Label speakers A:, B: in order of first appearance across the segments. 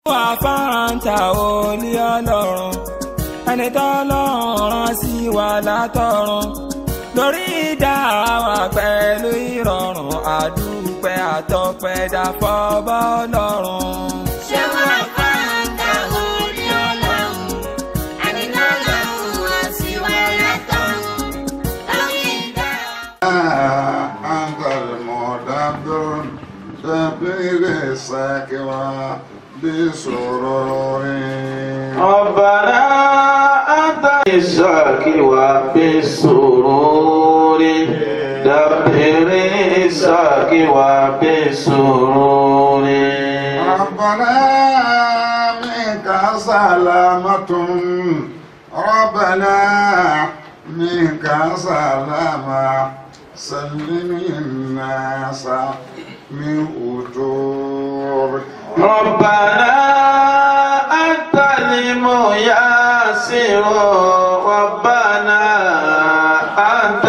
A: àfáàntà olè ọlọ́run ẹni tọ́lọ́run rán sí wa látọ̀run lórí ìdá wa pẹ̀lú ìrọ̀rùn àdúpẹ́ àtọpẹ́ dàpọ̀ bọ́ ọlọ́run.
B: ṣé wọ́n fáńtà orí ọlọ́run ẹni náà lọ́run wá sí wa látọ̀run lórí ìdá
C: أنت المدبر تبليغ الساكوى بسرور
D: ربنا أنت الشاكوى بالسرور دبر الشاكوى بالسرور
C: ربنا منك سلامة ربنا منك سلامة سلم الناس من أجور
D: ربنا أنت الميسر ربنا أنت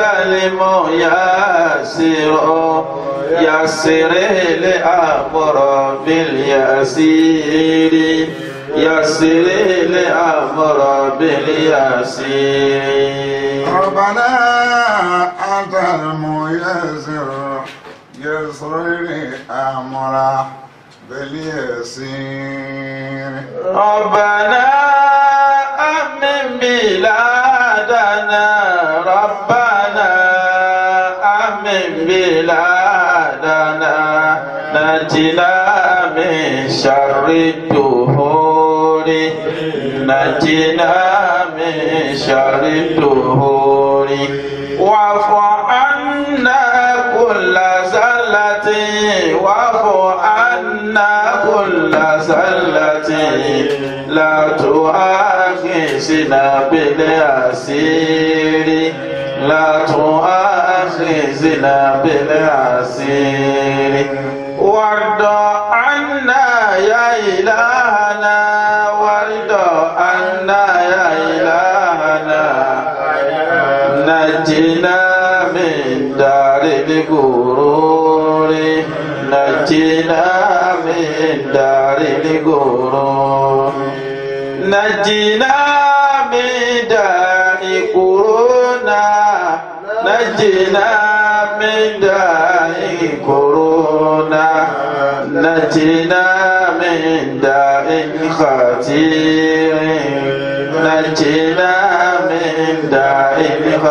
D: الميسر يسر الأمر باليسير يسر الأمر باليسير
C: ربنا أنت الميسر يسر أمرا باليسير
D: ربنا أمن بلادنا ربنا أمن بلادنا نجنا من شر الدهور نجنا من شر الدهور واعف عنا كل زلة واعف عنا كل زلة لا تؤاخذنا بالعسير لا تؤاخذنا بالعسير وارض عنا يا إلهنا وارض عنا يا إلهنا نجنا من دار الغرور نجنا من دار الغرور نجنا من دار كورونا نجنا من دار كورونا نجنا من دار خطير نجنا من دار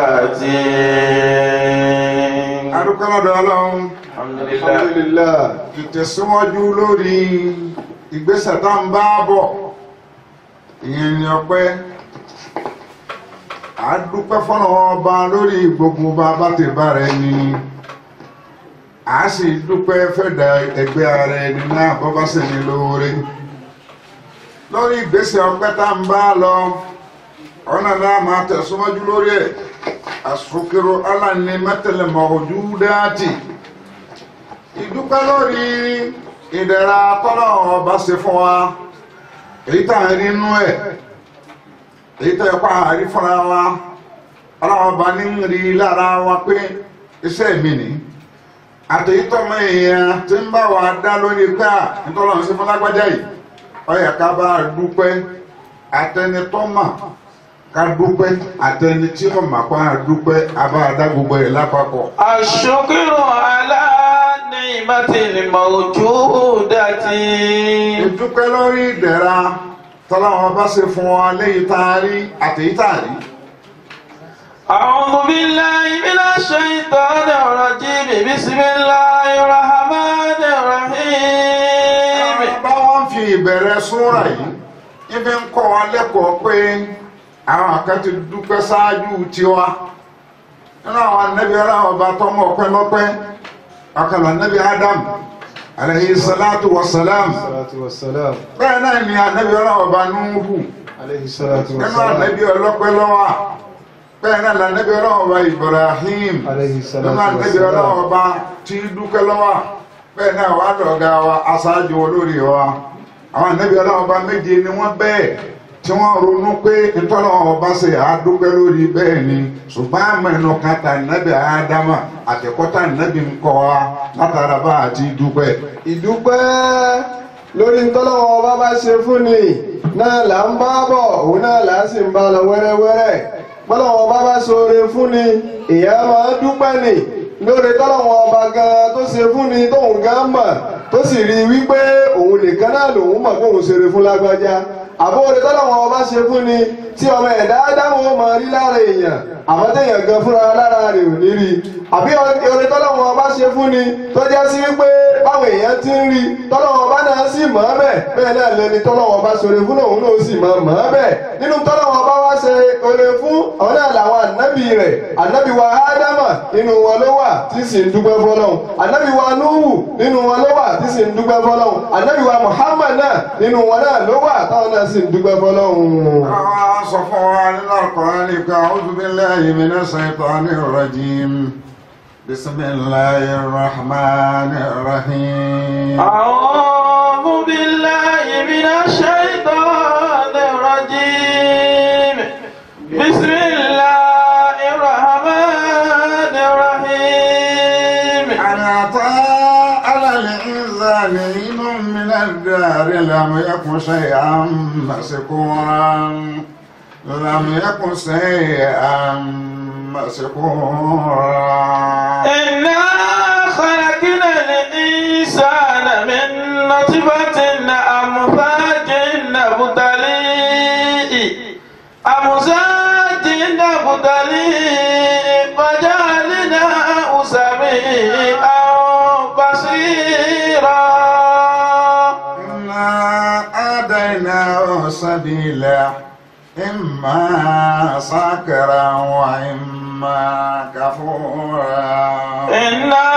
D: خطير
C: adúpẹ́lọ́dọ̀ ọlọ́run alhamdulillah ìtẹ̀síwájú lórí ìgbésẹ̀ tá ń bá bọ̀ ìyẹn ni ọpẹ́ àdúpẹ́ fọ́nà ọba lórí gbogbo bá bá ti bá rẹ ni a sì dúpẹ́ fẹ́dà ẹgbẹ́ ara ẹni náà bọ́ bá sì ní lóore lórí ìgbésẹ̀ ọpẹ́ tá ń bá lọ ọ̀nà náà máa tẹ̀síwájú lórí ẹ̀ asukiro ala ni mẹtẹlẹ mọ̀ọ́jú dáàtì ìdúpẹ́ lórí ìdẹ̀ra tọ́lọ̀ ọba ṣe fún wa èyí tá à ń rí inú ẹ̀ èyí tó yẹ kó àárí fúnra wa ọlọ́wọ́ ọba ní ń rí lára wa pé iṣẹ́ mi ni àtẹ̀yítọ́ mọ èèyàn tí ń bá wa dá lórí pé à nítorí ọ̀hún sí fún lágbájá yìí ó yẹ ká bá a dúpẹ́ àtẹnitọ́ mà ká dúpẹ́ àtẹni tí ó mà pa dúpẹ́ abáadá gbogbo ẹ̀ lápapọ̀.
D: الشكر على نعمة الموجودة
C: ìdúpẹ́ lórí ìdẹ̀ra tọ́láwọn bá ṣe fún wa léyìí tá a rí àtẹ̀yí tá a rí.
D: أعوذ بالله من الشيطان الرجيم بسم الله الرحمن الرحيم
C: bá wọn fi ìbẹ̀rẹ̀ súnra yìí ibi ń kọ́ wa lẹ́kọ̀ọ́ pé àwọn kan ti dúpẹ́ ṣáájú tiwa nínú àwọn anábì aláwọ̀ bá tọ́mọ ọpẹ́ lọ́pẹ́ ọkàlà anábì Adam alayhi salatu wa salam
E: salatu wassalam
C: bẹ́ẹ̀ náà ni anábì aláwọ̀ bá Nuhu
E: alayhi salatu
C: nínú
E: wassalam
C: anábì ọlọ́pẹ́ lọ́wọ́ bẹ́ẹ̀ náà lànàbì aláwọ̀ bá Ibrahim
E: alayhi
C: nínú
E: salatu
C: anábì
E: wassalam
C: aláwọ̀ bá tí dúpẹ́ lọ́wọ́ bẹ́ẹ̀ náà wà lọ́gá wa aṣáájú olórí wa àwọn ànábì ọlọ́run bá méje ni wọ́n bẹ́ẹ̀ tí wọ́n ronú pé ìtọ́lọ́wọ́n ọba ṣe àádúpẹ́ lórí bẹ́ẹ̀ ni ṣùgbọ́n àmẹ́nu kan tà nábì ádámà àtẹ̀kọ́tà nábì ń kọ́ wa látara bá àti dúpẹ́.
E: ìdúpẹ́ lórí ntọ́lọ́wọ́ ọba bá ṣe fún ni náà là ń bá bọ̀ òun náà là á sì ń bá lọ wẹ́rẹ́wẹ́rẹ́ bọ́lọ́wọ́ ọba bá ṣoore fún ni èèyàn máa dúpẹ́ ni lórí tọ́lọ́wọ́ ọba gan tó ṣe fún ni tóun gan mọ̀ tó sì rí i wípé òun nìkan náà lòun mọ̀ kóun ṣeré fún lágbájá àbóore tọ́lọ́wọ́ ọba ṣe fún ni tí ọmọ ẹ̀dá dáhùn ó máa rí lára èèyàn àmọ́ téèyàn gan fúnra lára rẹ̀ ò ní rí àbí oore tọ́lọ́wọ́ ọba ṣe fún ni tó jẹ́ sí wípé báwọn èèyàn ti ń rí tọ́lọ́wọ́ ọba náà sì mọ̀ ọ́ bẹ́ẹ̀ bẹ́ẹ̀ náà lẹni tọ́lọ́wọ́ ọba ṣoore fún òun náà sì mọ̀ mọ̀ ọ́ bẹ́ẹ̀ nínú tọ́lọ́wọ́ ọba wá ṣe oore fún àwọn náà làwọn ànábì rẹ̀ ànábì wa ádámà nínú wọn ló wà tí sì ń dúpẹ́ fọlọ́hún ànábì wa núhù nínú wọn ló wà tí sì ń dúpẹ́ fọlọ́hún ànábì wa muhammad náà nínú wọn náà ló wà táwọn náà sì ń dúpẹ́ fọlọ́hún.
C: àwọn sọ fún wa nínú Al-Qur'ani pé a'udhu billahi minash shaitanir rajim bismillahir rahmanir rahim.
D: أعوذ بالله من الشيطان الرجيم بسم الله الرحمن الرحيم
C: أن أتى على الإنسان حين من الدار لم يكن شيئا مسكورا لم يكن شيئا مسكورا
D: إنا خلقنا الإنسان من نطفة أمثاج نبتليه أمثاج نبتليه فجعلناه سميعا بصيرا
C: إنا آتيناه سبيلا إما شاكرا وإما كفورا
D: إنا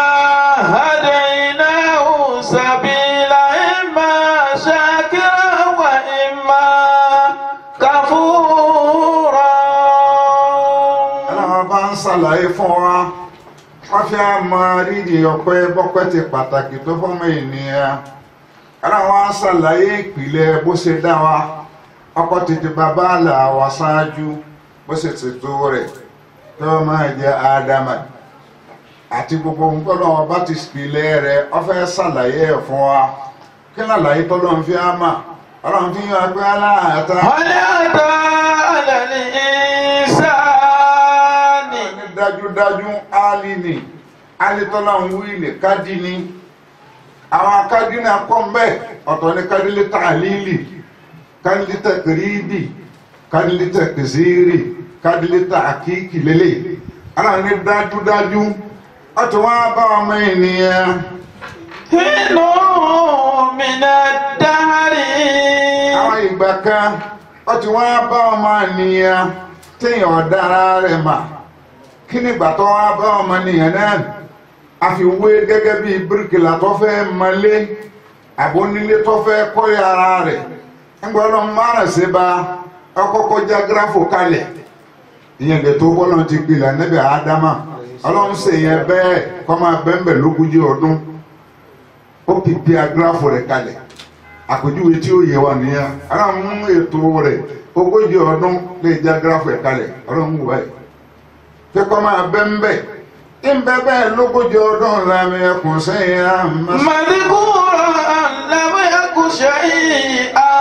D: هديناه سبيلا إما شاكرا وإما كفورا
C: Ọlọ́run bá ń ṣàlàyé fún wa wọ́n fi àmọ́ rírì ọpẹ́ bọ́pẹ́ ti pàtàkì tó fọ́mọ ènìyàn Ọlọ́run wá ń ṣàlàyé ìpìlẹ̀ bó ṣe dá wa ọkọ tètè bàbá àlà wa ṣáájú bó ṣe ṣètò rẹ̀ tó máa jẹ́ ádámà àti gbogbo nǹkan náà bá ti pìlẹ̀ rẹ̀ ó fẹ́ ṣàlàyé ẹ̀ fún wa kí lálàyé tọ́lọ́run fi á mà Ọlọ́run fi hàn pé aláàtà
D: هل أتى على الإنسان
C: ní dájúdájú áálí ni álítọ́lá ń wí ní kájí ni àwọn akájí náà kọ́ mbẹ́ ọ̀tọ̀ ní kádílé tààlílì kádílé tàkìrìbì kádílé tàkìsírì kádílé tàkìkì lélẹ̀ ara ní dájúdájú ọ̀tọ̀ wọn bá ọmọ ènìyàn
D: حين من الدهر
C: àwọn ìgbà kan ọ̀tọ̀ wọn bá ọmọ ènìyàn téèyàn ọ̀dára rẹ̀ mà kí nígbà tó wọn bá ọmọ ènìyàn náà àfiwé gẹ́gẹ́ bí bíríkìlà tó fẹ́ mọ́lé àbónílé tó fẹ́ kọ́lé ara rẹ̀ ńgbọ́n lọ márùn sí bá ọkọ́kọ́ já gíráfò kalẹ̀ ìyẹn lè tó bọ́lọ̀ ti gbilẹ̀ níbi àádámà ọlọ́run sì yẹn bẹ́ẹ̀ kọ́ máa bẹ́ńbẹ̀ lógójì ọdún ó pìpì agíráfò rẹ̀ kalẹ̀ àpèjúwe tí ó yẹ wà nìyẹn ọlọ́run mú ètò rẹ̀ ogójì ọdún lè já gíráfò rẹ̀ kalẹ̀ ọlọ́run wù báyìí pé kọ́ máa bẹ́ńbẹ̀ ìbẹ́ bẹ́ẹ̀ lógójì ọdún làmì ẹkùn sẹ́yìn àmọ́.
D: مذكورا لم يكن شيئا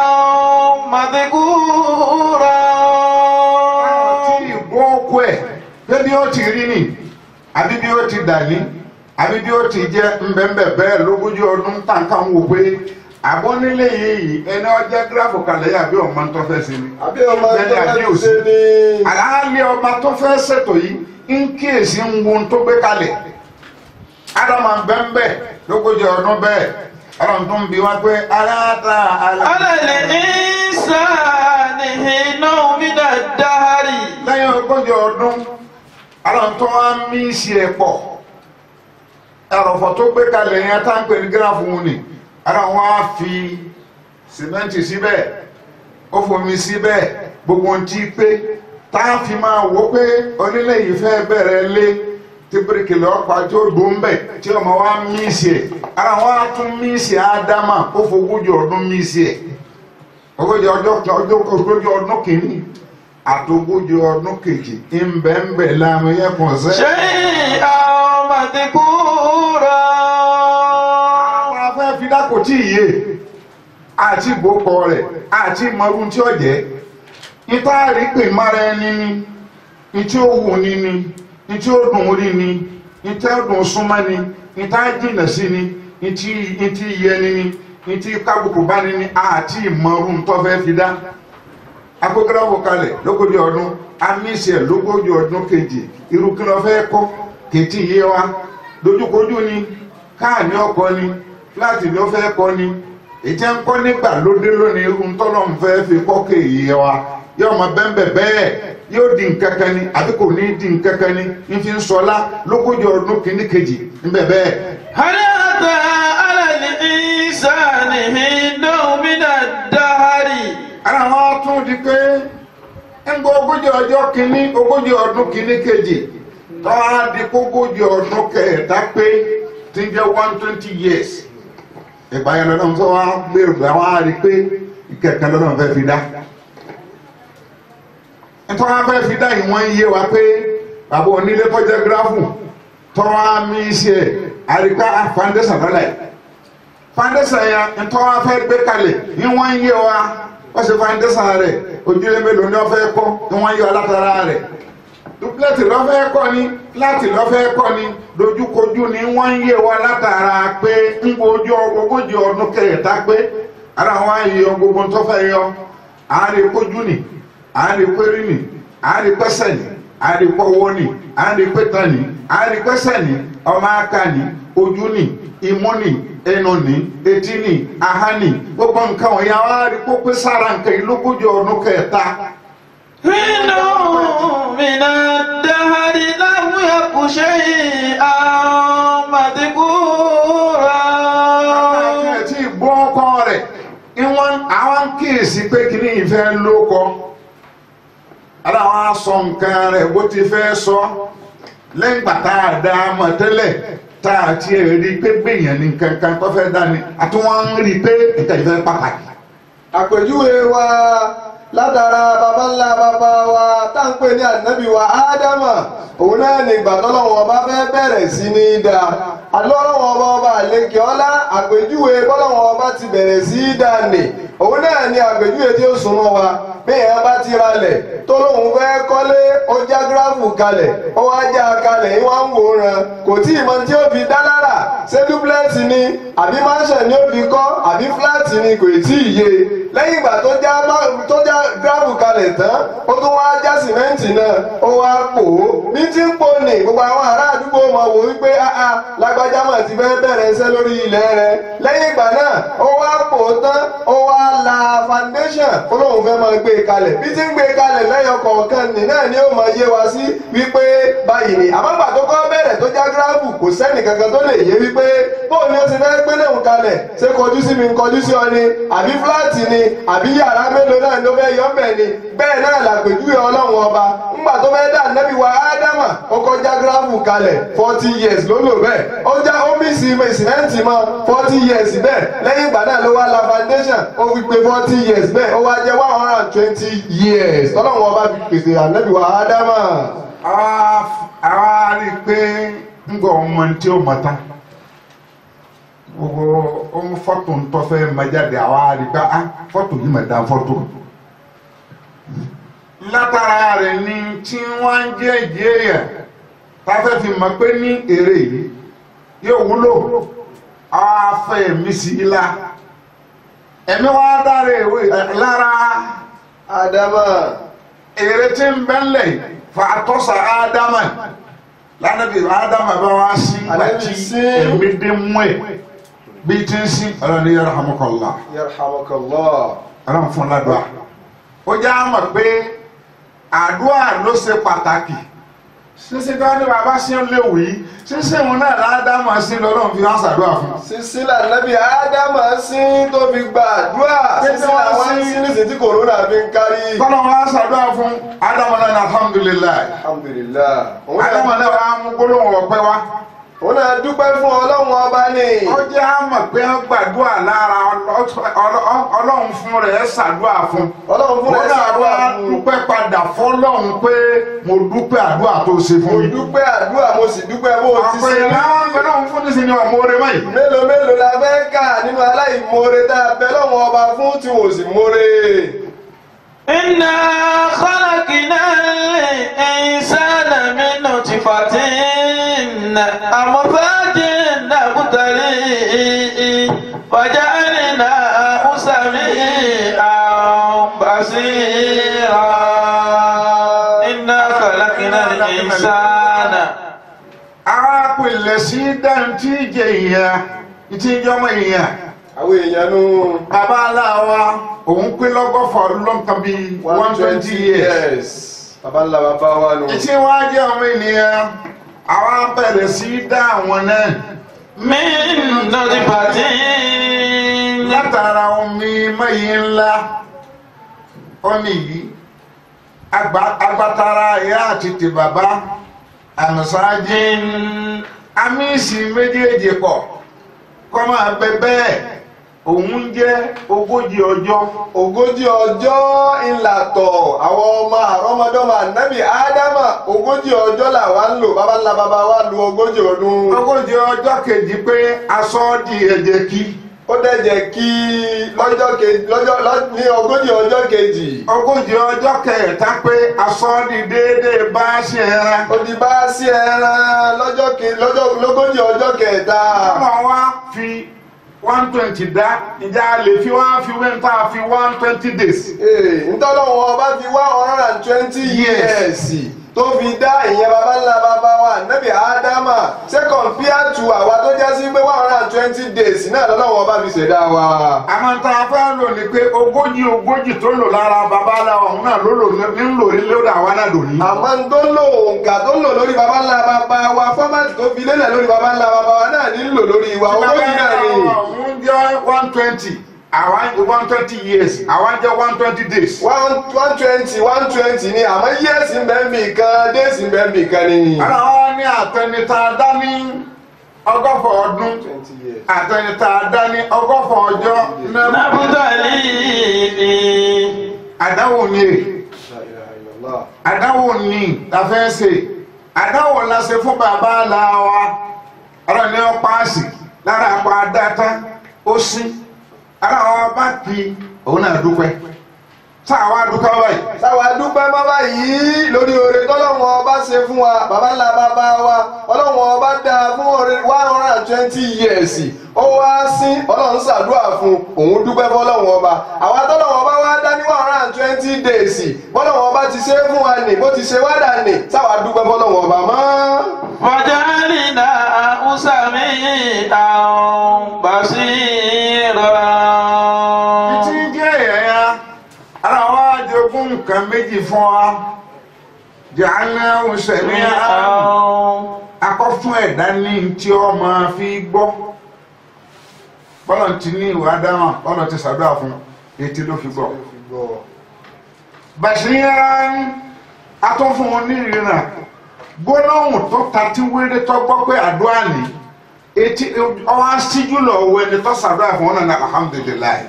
D: مذكورا
C: tí ìgbó kú ẹ̀ pé bí ó ti rí ni àbí bí ó ti dà ní àbí bí ó ti jẹ́ ńbẹ́ńbẹ́ bẹ́ẹ̀ lógójì ọdún tàǹkà ń wò pé àbọ̀ nílé yìí ẹni ọjọ́ gíráfù kalẹ̀ yà bí ọmọ tó fẹ́ sí ni.
E: àbí ọmọ
C: Bẹ́ẹ̀ni,
E: tó
C: àbí
E: fẹ́
C: òsì.
E: ṣe ni.
C: àlàálẹ̀ ọba tó fẹ́ ṣètò yìí ń kíyèsí ń wo tó gbé kalẹ̀ ádámà bẹ́ńbẹ́ lógójì ọdún bẹ́ẹ̀ ọlọ́run tó ń bi wá pé aláta
D: على الإنسان حين من الدهر
C: lẹ́yìn ogójì ọdún ọlọ́run tó wá ń mí sí ẹ̀ pọ̀ ẹ̀rọ̀fọ̀ tó gbé kalẹ̀ yẹn tá ń pè ní gíráfù wọn ni ara wọn á fi sìmẹ́ǹtì síbẹ̀ ó fomi síbẹ̀ gbogbo ohun tí pé tá a fi máa wò pé onílé yìí fẹ́ bẹ̀rẹ̀ lé tí bíríkì lọ́ọ́ pa tí ó gbó ń bẹ̀ tí ọmọ wa ń mí sí ẹ̀ ara wọn á tún mí sí ádámà ó fogójì ọdún mí sí ẹ̀ ogójì ọjọ́ ọjọ́ ogójì ọdún kìíní àtogójì ọdún kejì ńbẹ̀ńbẹ̀ láàmú yẹn kàn sẹ́.
D: شيئا مذكورا
C: àwọn afẹ́ fi dákò tí ì yé àti ìgbókọ rẹ̀ àti ìmọ̀rún tí ó jẹ́ ìta rí pé mara ẹni ni ìtí ó wù ní ni ìtí ó dùn rí ni ìtí ó dùn súnmọ́ ni ìta jìnà sí ni ìtí ìtí yẹni ni ìtí kábùkù bá ní ni àti ìmọ̀rún tó fẹ́ fi dá akókòrò kalẹ̀ lógójì ọdún amísẹ̀ lógójì ọdún kejì irú kí ló fẹ́ kọ́ kètì yé wa dojúkojú ni káà ní ọkọ ni fúláàtì ni ó fẹ́ kọ́ ni ìjẹ́ ń kọ́ nígbà lóde lónìí irú tọ́lọ̀ ń fẹ́ fi kọ́ kéye wa yóò mọ bẹ́ẹ̀ bẹ́ẹ̀ yóò di nkankan ni àbí kò ní di nkankan ni n fi ń sọlá lógójì ọdún kìíní kejì ńbẹ bẹ́ẹ̀.
D: هل أتى على الإنسان حين من الدهر
C: ara wọn tún di pé ń gbọ́ ogójì ọjọ́ kìíní ogójì ọdún kìíní kejì tọ́wá di kógójì ọdún kẹta pé tí ń jẹ́ one twenty years ìgbà yẹn lọ́dọ̀ tó wá gbèrò pé àwọn á rí i pé ìkẹ̀kẹ́ lọ́dọ̀ fẹ́ fi dá nítorí wọn fẹ́ fi dá ìwọ̀n iye wa pé bàbá onílé tọ́jà gíráfù tọ́wọ́ mi ṣe àríkà foundation lọ́la yìí foundation yẹn nítorí wọn fẹ́ gbé kalẹ̀ ìwọ̀n iye wa wọ́n ṣe foundation rẹ̀ ojúlé mélòó ni wọ́n fẹ́ kọ́ ìwọ̀n iye wa látara rẹ̀ duplex lọ́fẹ́ kọ́ ni láti lọ́fẹ́ kọ́ ni dojúkojú ni wọ́n ń yé wa látara pé ń gbojú ogójì ọdún kẹta pé ara wọn á yọ gbogbo tó fẹ́ yọ àárẹ̀ kojú ni àárẹ̀ pẹ́rì ni àárẹ̀ pẹ́sẹ̀ ni àárẹ̀ pọ́wọ́ ni àárẹ̀ pẹ́tàn ni àárẹ̀ pẹ́sẹ̀ ni ọmọ aka ni ojú ni imú ni ẹnu ni etí ni ahá ni gbogbo nǹkan wọ̀nyí àwọn àárẹ̀ kó pé sára nǹkan yìí lógójì ọdún kẹta.
D: حين من الدهر لم يك شيئا مذكورا
C: ẹ̀ tí gbọ́ ọkọ rẹ̀ ìwọ̀n àwọn kíyèsí pé kí ní ìfẹ́ ló kọ ara wọn á sọ nǹkan rẹ̀ bó ti fẹ́ sọ lẹ́yìn gbà tá a dá a mọ̀ tẹ́lẹ̀ tá a ti rí i pé gbèyàn ní nǹkan kan tó fẹ́ dání àti wọ́n ń rí i pé nǹkan ìfẹ́ pàtàkì.
E: àpèjúwe wa látara baba ńlá baba wa tá ń pè ní ànábì wa ádámà òun náà ní ìgbà tọ́lọ́wọ́n ọba fẹ́ bẹ̀rẹ̀ sí ní í da àlọ́lọ́wọ́n ọba ọba àlekè ọlá àpèjúwe bọ́lọ́wọ́n ọba ti bẹ̀rẹ̀ sí í dà nì òun náà ní àpèjúwe tí ó súnmọ́ wa bí èèyàn bá ti ralẹ̀ tó lóun fẹ́ kọ́lé ó já gíráfù kalẹ̀ ó wá já kalẹ̀ ìwà ń wòran kò tí ì mọ tí ó fi dá lára ṣé dúpúlẹ́ẹ̀tì ni àbí máṣẹ̀ ni ó fi kọ́ àbí fúláàtì ni kò tí ì yé lẹ́yìn ìgbà tó já má- tó já gíráfù kalẹ̀ tán ó tún wá já sìmẹ́ǹtì náà ó wá pò ó bí tí ń pò ní gbogbo àwọn ará àdúgbò mọ̀ wò wípé áá lágbájá mà ti fẹ́ bẹ̀rẹ̀ iṣẹ́ lórí ilẹ̀ rẹ̀ lẹ́yìn ìgbà náà ó wá pò ó tán ó wá la foundation ó lóun fẹ́ máa gbé e kalẹ̀ bí tí ń gbé e kalẹ̀ lẹ́yọ kọ̀ọ̀kan nì náà ni ó máa yé wa sí wípé báyìí ni àmọ́ gbà tó kọ́ bẹ̀rẹ̀ tó já gíráfù kò sẹ́nì kankan tó lè yé wípé bóun ni ó ti fẹ́ gbé léwu kalẹ̀ ṣé kọjú sí mi ń kọjú sí ọ ni àbí fúláàtì ni àbí yàrá mélòó náà ló fẹ́ yọ ọ́bẹ̀ ni bẹ́ẹ̀ náà làpèjúwe ọlọ́run ọba ńgbà tó fẹ́ dà nẹ́bí wa ádámà ó kọjá gíráfù kalẹ̀ forty years ló lò bẹ́ẹ̀ ó já ómìsì sìmẹ́ǹtì mọ́ forty years bẹ́ẹ̀ lẹ́yìn ìgbà náà ló wá la foundation ó fi pé forty years bẹ́ẹ̀ ó wá jẹ́ one hundred and twenty years ọlọ́run ọba fi pèsè ànẹ́bí wa ádámà.
C: àwa àwa rí i pé ń gbọ́ ọmọ tí ó mọ̀ tán gbogbo ohun fọ́tò ń tọ́ fẹ́ máa jáde àwa rí i pé ah fọ́tò yìí mà dá fọ́tò látara rẹ̀ ni tí wọ́n ń jẹ́ ìjẹ́yà tá a fẹ́ fi mọ̀ pé ní èrè yìí yóò wúlò afẹ́ mi sí i la ẹ̀mí wa dára ìwé lára
E: ádámà
C: èrè tí ń bẹ́ńlẹ̀ fa àtọ́sà ádámà lánàbí ádámà bá wá sí
E: Ànábì
C: gbàtí
E: sí.
C: ẹ̀mí dé mú ẹ̀ bí tí ń sí ọlọ́ni yàrá hamakallah
E: yarhamukallah.
C: ọlọ́run fún ládùá ó já mọ̀ pé àdúrà ló ṣe pàtàkì ṣíṣe ká ní bàbá sí ń léwu yìí ṣíṣe òun náà ládámà sí lọ́lọ́run fi wá ṣàdúrà fún
E: sísí lànàbí ádámà sí tó fi gba àdúrà sísí làwọn sí nísìsiyìí tí kòrónà fi ń kárí.
C: kọ́lọ́run wá ṣàdúrà fún ádámà náà ní alhamdulilayi
E: alhamdulilah. òun náà-
C: ádámà náà wá mú gbólóhùn ọ̀pẹ wá
E: òun náà dúpẹ́ fún ọlọ́run ọba ni
C: ó jẹ́ àmọ̀ pé wọ́n gbàdúrà lára ọlọ́- ọlọ́- ọlọ́run fún rẹ̀ ṣàdúrà fún
E: ọlọ́run fún
C: ó
E: ẹ
C: náà
E: ṣàdúrà
C: wá
E: fún un.
C: dúpẹ́ padà fọlọ́run pé mo dúpẹ́ àdúrà tó ṣe
E: mo
C: fún mi.
E: dúpẹ́ àdúrà mo sì dúpẹ́ bó o ti
C: àpè
E: ṣe rí.
C: náà ń bẹ náà fún ní sinmi ọmọ rẹ mọ́ yìí.
E: mélòó mélòó la fẹ́ kà nínú aláìmoore tá a bẹ lọ́wọ́ ọba fún tí wò sí moore.
D: إنا خلقنا الإنسان من نطفة أمثاج نبتليه وجعلناه سميعا بصيرا إنا خلقنا الإنسان
C: ara pèlè sí dáńtí jẹ ìyá ìtí ìjọmọ ìyá
E: àwọn èèyàn nu
C: bàbá aláwa òun pé lọ́gọ́fà lọ́nkàn bíi one twenty years.
E: baba ńlá bàbá wa nu.
C: ìtí wọn á jẹ ọmọ ènìyàn àwa bẹ̀rẹ̀ sí dá àwọn náà
D: من نطفة
C: látara omi mẹ́yìn ńlá ọ́nì yìí agba- agbatara ìyá àti ti bàbá àmọ̀sáájì amísì méjèèjì pọ̀ kọ́ máa bẹ bẹ́ẹ̀ òun jẹ́ ogójì ọjọ́
E: ogójì ọjọ́ ìlàtọ̀ àwọn ọmọ àrọ́mọdọ́mọ ànábì ádámà ogójì ọjọ́ làwa ń lò baba ńlá bàbá wa lu ogójì ọdún.
C: ogójì ọjọ́ kejì pé aṣọ di ẹ̀jẹ̀ kí
E: ó dẹ̀jẹ̀ kí lọ́jọ́ kejì lọ́jọ́ lọ́- ní ogójì ọjọ́ kejì.
C: ogójì ọjọ́ kẹta pé aṣọ di déédéé bá ṣe ẹran
E: ó di bá sí ẹran lọ́jọ́ ke lọ́jọ́ lógójì ọjọ́ kẹta.
C: ọmọ wa fi one twenty dá ìjà lè fi wá fi wẹ́ńtà fi one twenty days.
E: Ee, ntọ́lọ́wọ́ ọba fi one hundred and twenty years tó fi dá ìyẹn baba ńlá baba wa nẹ́bí ádámà ṣé compare to àwa tó jẹ́ sí pé one hundred and twenty days náà lọ́lọ́wọ́ ọba fi ṣẹ̀dá wa.
C: àmọ́ tá a fẹ́ lò ní pé ogójì ogójì tó lò lára babaláwa òun náà ló lò ní lò ní lórí àwa náà dòní.
E: àmọ́ n tó lò òǹkà tó lò lórí baba ńlá baba wa fọ́mátì tó fi lélẹ̀ lórí baba ńlá baba wa náà ní lò lórí wa ogójì náà ni.
C: òun jẹ́ one twenty àwa one twenty years àwa jẹ́ one twenty days.
E: one one twenty one twenty ni àmọ́ yẹ́sì ń bẹ́ẹ̀ bì kan déèsì ń bẹ́ẹ̀ bì kan ni.
C: ara wa ní àtẹnitá dání ọgọ́fọ̀ ọdún
E: twenty years.
C: àtẹnitá dání ọgọ́fọ̀ ọjọ́ náà
D: نبتليه
C: àdáwò ni èrè.
E: La ilaha illallah.
C: àdáwò ní la fẹ́ ṣe àdáwò la ṣe fún bàbá la wa ọ̀rọ̀ ní ọ paasi lára àpò adáta ó sí ara wa bá kí òun náà dúpẹ́ tá a wá dúpẹ́ báyìí
E: sáwà dúpẹ́ má báyìí lórí oore tọ́lọ́wọ́n ọba ṣe fún wa bàbá ńlá bàbá wa ọlọ́wọ́n ọba dá fún oore one hundred and twenty years ó wá sí ọlọ́run ṣàdúrà fún òun dúpẹ́ fọlọ́wọ́n ọba àwa tọ́lọ́wọ́n ọba wá dá ní one hundred and twenty days bọ́lọ́wọ́n ọba ti ṣe é fún wa nì bó ti ṣe wá dà nì sáwà dúpẹ́ fọlọ́wọ́n ọba mọ́.
D: وجعلناه سميعا بصيرا
C: tí ń jẹ́ ẹ̀yà ara wa jogún nǹkan méjì fún wa jàánà òṣèlú akọ́fún ẹ̀dá ní tí ó máa fi gbọ́ bọ́lọ̀ ti ní ìwà dáhùn bọ́lọ̀ ti ṣàdúrà fún etí ló fi gbọ́. bàṣíyàn atọ́fún onírìnà gbólóhùn tó ta tí wéré tó gbọ́ pé àdúrà ní etí ọwọ́ síjú lọ wọ ẹni tó ṣàdúrà fún ọ̀nà alhamdulilayi.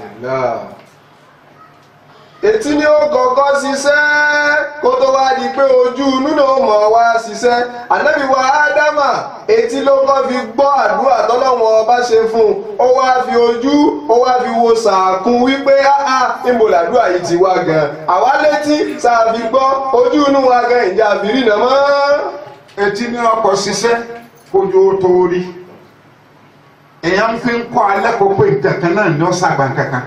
E: etí ni ó kọ́kọ́ ṣiṣẹ́ kó tó wá di pé ojú inú náà mọ̀ wá ṣiṣẹ́ ànábì wa ádámà etí ló kọ́ fi gbọ́ àdúrà tọ́lọ́wọ́n ọba ṣe fún un ó wá fi ojú ó wá fi wo sàákún wípé áá níbo làdúrà yìí ti wá gan àwa létí sàbí gbọ́ ojú inú wa gan ìjà àbírí nà mọ́.
C: etí ní ọkọ̀ ṣiṣẹ́ kójú ó tó rí èèyàn fi ń kọ́ alẹ́ kó pé nǹkan náà ní ọ̀sán àgbà kankan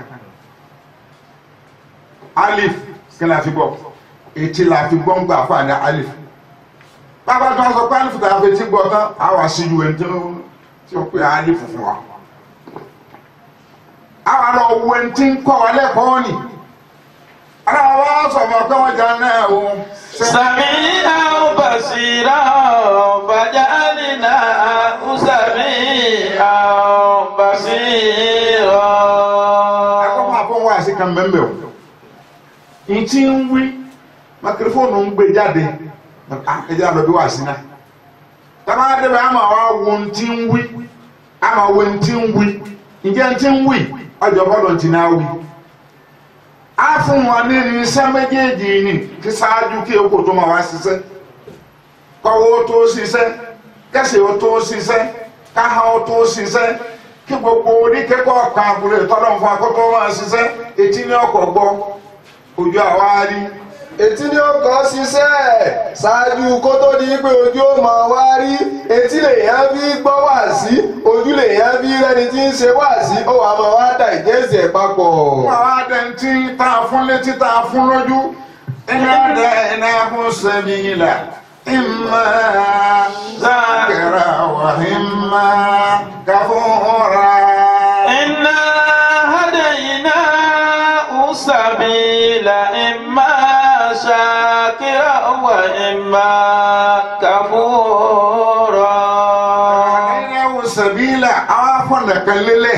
C: alif kí la fi gbọ́ etí la fi gbọ́ ń gbà fún àná alif bàbá tó ń sọ pé alif tàbí etí gbọ́ tán á wà sí ju ẹni tí ó pè alif fún wa àwọn àlọ́ wo ẹni tí ń kọ́ wa lẹ́kọ̀ọ́ ni ara wa sọ̀rọ̀ pé wọ́n jà náà o.
D: سميعا بصيرا فجعلناه سميعا بصيرا
C: akọ́kọ́ àfọwọ́ wá sí kan mẹ́mbẹ́ o n ti ń wí makirifóònù ń gbé jáde ẹjẹ àlọ́ bí wá sí náà tàbá débẹ̀ àmà wa wo ntí ń wí àmà wo ntí ń wí ǹjẹ́ ntí ń wí ọjọ́ bọ́dọ̀ ntí náà wí. a fún wọn ní ní iṣẹ́ méjèèjì ni kí sáájú kí epo tó máa wá ṣiṣẹ́ kọ́wọ́ tó ṣiṣẹ́ kẹsì ó tó ṣiṣẹ́ káha ó tó ṣiṣẹ́ kí gbogbo oníkẹ́kọ̀ọ́ kan àbúrò ìtọ́lọ́ fún akọ́tọ́ máa ṣiṣẹ́ etí ní ọkọ̀ gbọ́ ojú àwa rí
E: etí ni ó kọ́ ṣiṣẹ́ ṣáájú kó tó di pé ojú ó máa wá rí etí lèèyàn fi gbọ́ wá sí ojú lèèyàn fi rẹni tí ń ṣe wá sí ó wàá máa wá dà ìjẹ́sì ẹ̀ papọ̀.
C: fún àwọn adẹ́ntì tá a fún létí tá a fún lójú ẹni adẹ ẹni ahun sẹ́mi ilà ìmọ̀ zákẹ́rà wà ìmọ̀ káfọ́ra.
D: إنا هديناه السبيل إما شاكرا وإما كفورا
C: ẹni ahun sẹ́mi ilà àwọn afọ̀nà kan lélẹ̀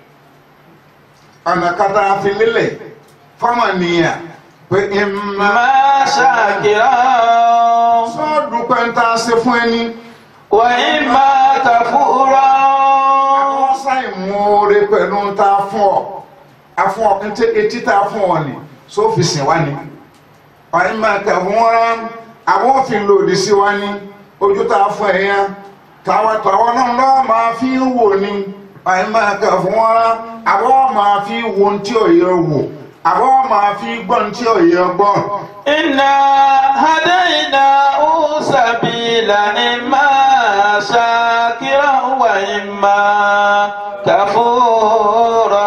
C: ọ̀nà kan tá a fi lélẹ̀ fọ́mọ̀ nìyà pé ìmọ̀
D: إما شاكرا
C: sọ́ọ̀dù pẹ́ńtà ṣe fún ẹni.
D: وإما كفورا
C: àwọn ṣàìmúre pẹ̀lú ta fún ọ afún ọ ntẹ etí ta fún ọ ni sófìsì wa ni ọ̀yìn máa kà fún wọn rán àwọn òfin lòdì sí wa ni ojú ta fún ẹ yẹn tàwọn tàwọn náà lọ́wọ́ máa fi ń wò ni ọ̀yìn máa kà fún wọn rán àwọn máa fi wo ntí òye wò àwọn máa fi gbọ́ ntí òye gbọ́.
D: إنا هديناه سبيل إما شاكرا وإما كفورا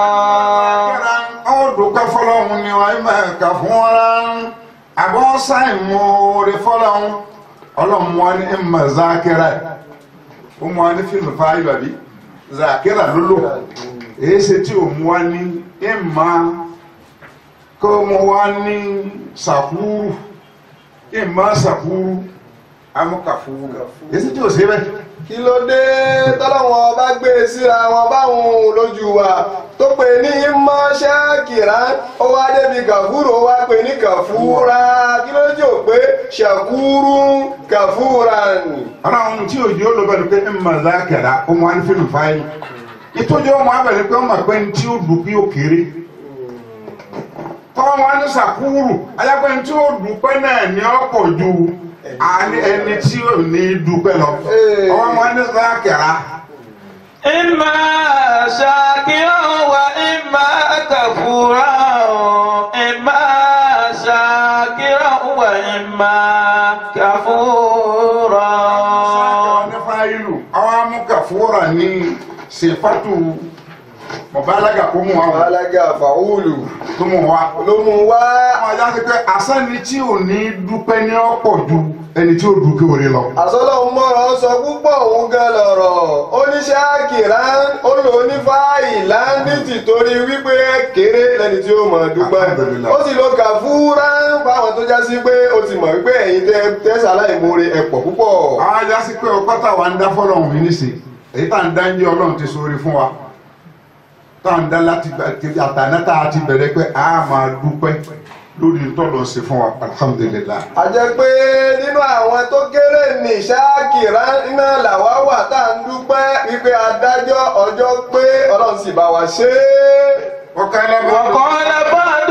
C: ó dùkẹ́ fọlọ́hún ni wọ́n máa kà fún wọn rán àbọ̀ ṣàìmúre fọlọ́hún ọlọ́run wọn ní ẹ̀mà zákẹ́rà ó mú wa ní fíìmù fáyọ̀ àbí zákẹ́rà lólò èyí ṣe tí ò mú wa ní ẹ̀mà kó mú wa ní sàkúrù ẹ̀mà sàkúrù amúkàfúrù èyí ṣe tí ò ṣe bẹ́ẹ̀.
E: kí ló dé tọ́lọ́wọ́n bá gbé e síra wọn báwọn lójú wa tó pè ní mọ́ ṣáàkìrá ó wá débi kàfúrú ó wá pè ní kàfúrá kí ló jẹ́ ò pé ṣàkúrú kàfúrá nì.
C: ọlọ́run tí òjò ló bẹ̀rẹ̀ pé ẹ̀mà zákẹ́rà ó mú wa ní fíìmù fáyọ̀ ìtọ́jú ọmọ abẹ̀rẹ̀ pé ọmọ pé ntí ó dùn bí ó kéré tọ́wọ́ wọn ní sàkúrù ayápẹ́ ntí ó dùpẹ́ náà ní ọ̀pọ̀ ju àní ẹni tí ò ní dùpẹ́ lọ ọwọ́ wọn ní sákẹ́ra
D: إما شاكرا وإما كفورا إما شاكرا وإما كفورا
C: ní fáìlù àwọn amúkàfúrà ní sèfàtù mọ̀bálágà kó mú wa wá
E: alága fàwùlù
C: tó mú wa.
E: ló mú wá
C: àwọn ajá ti pé àsẹ́ni tí ò ní dúpẹ́ ní ọ̀pọ̀ ju ẹni tí ó dùkẹ́ òre lọ.
E: àsọlọ́hún mọ̀rọ̀ sọ púpọ̀ òun gan lọ̀rọ̀ ó ní ṣáàkìrá ó lò ní fáìlà ní tìtorí wípé kéré lẹni tí ó mọ̀ dúpẹ́
C: Alhamdulillah.
E: ó sì lo kàfúrá fáwọn tó já sí pé ó ti mọ̀ wípé ẹ̀yin tẹ tẹ́sà láìmoore ẹ̀pọ̀ púpọ̀.
C: àwọn ajá sí pé ọkọ táwa ń dá fọlọ́hún mi níṣe èyí tá à ń dá ń jẹ́ ọlọ́run ti sóore fún wa tá à ń dá láti àtàná tá a ti bẹ̀rẹ̀ pé a máa dúpẹ́ lórí ntọ́lọ̀ ṣe fún wa alhamdulilayi.
E: a jẹ́ pé nínú àwọn tó kéré ní ṣáàkìrá iná làwa wà tá à ń dúpẹ́ wípé adájọ́ ọjọ́ pé ọlọ́run sì bá wa ṣe é.
C: ọ̀kan lọ́gbọ́n
D: وقال بعض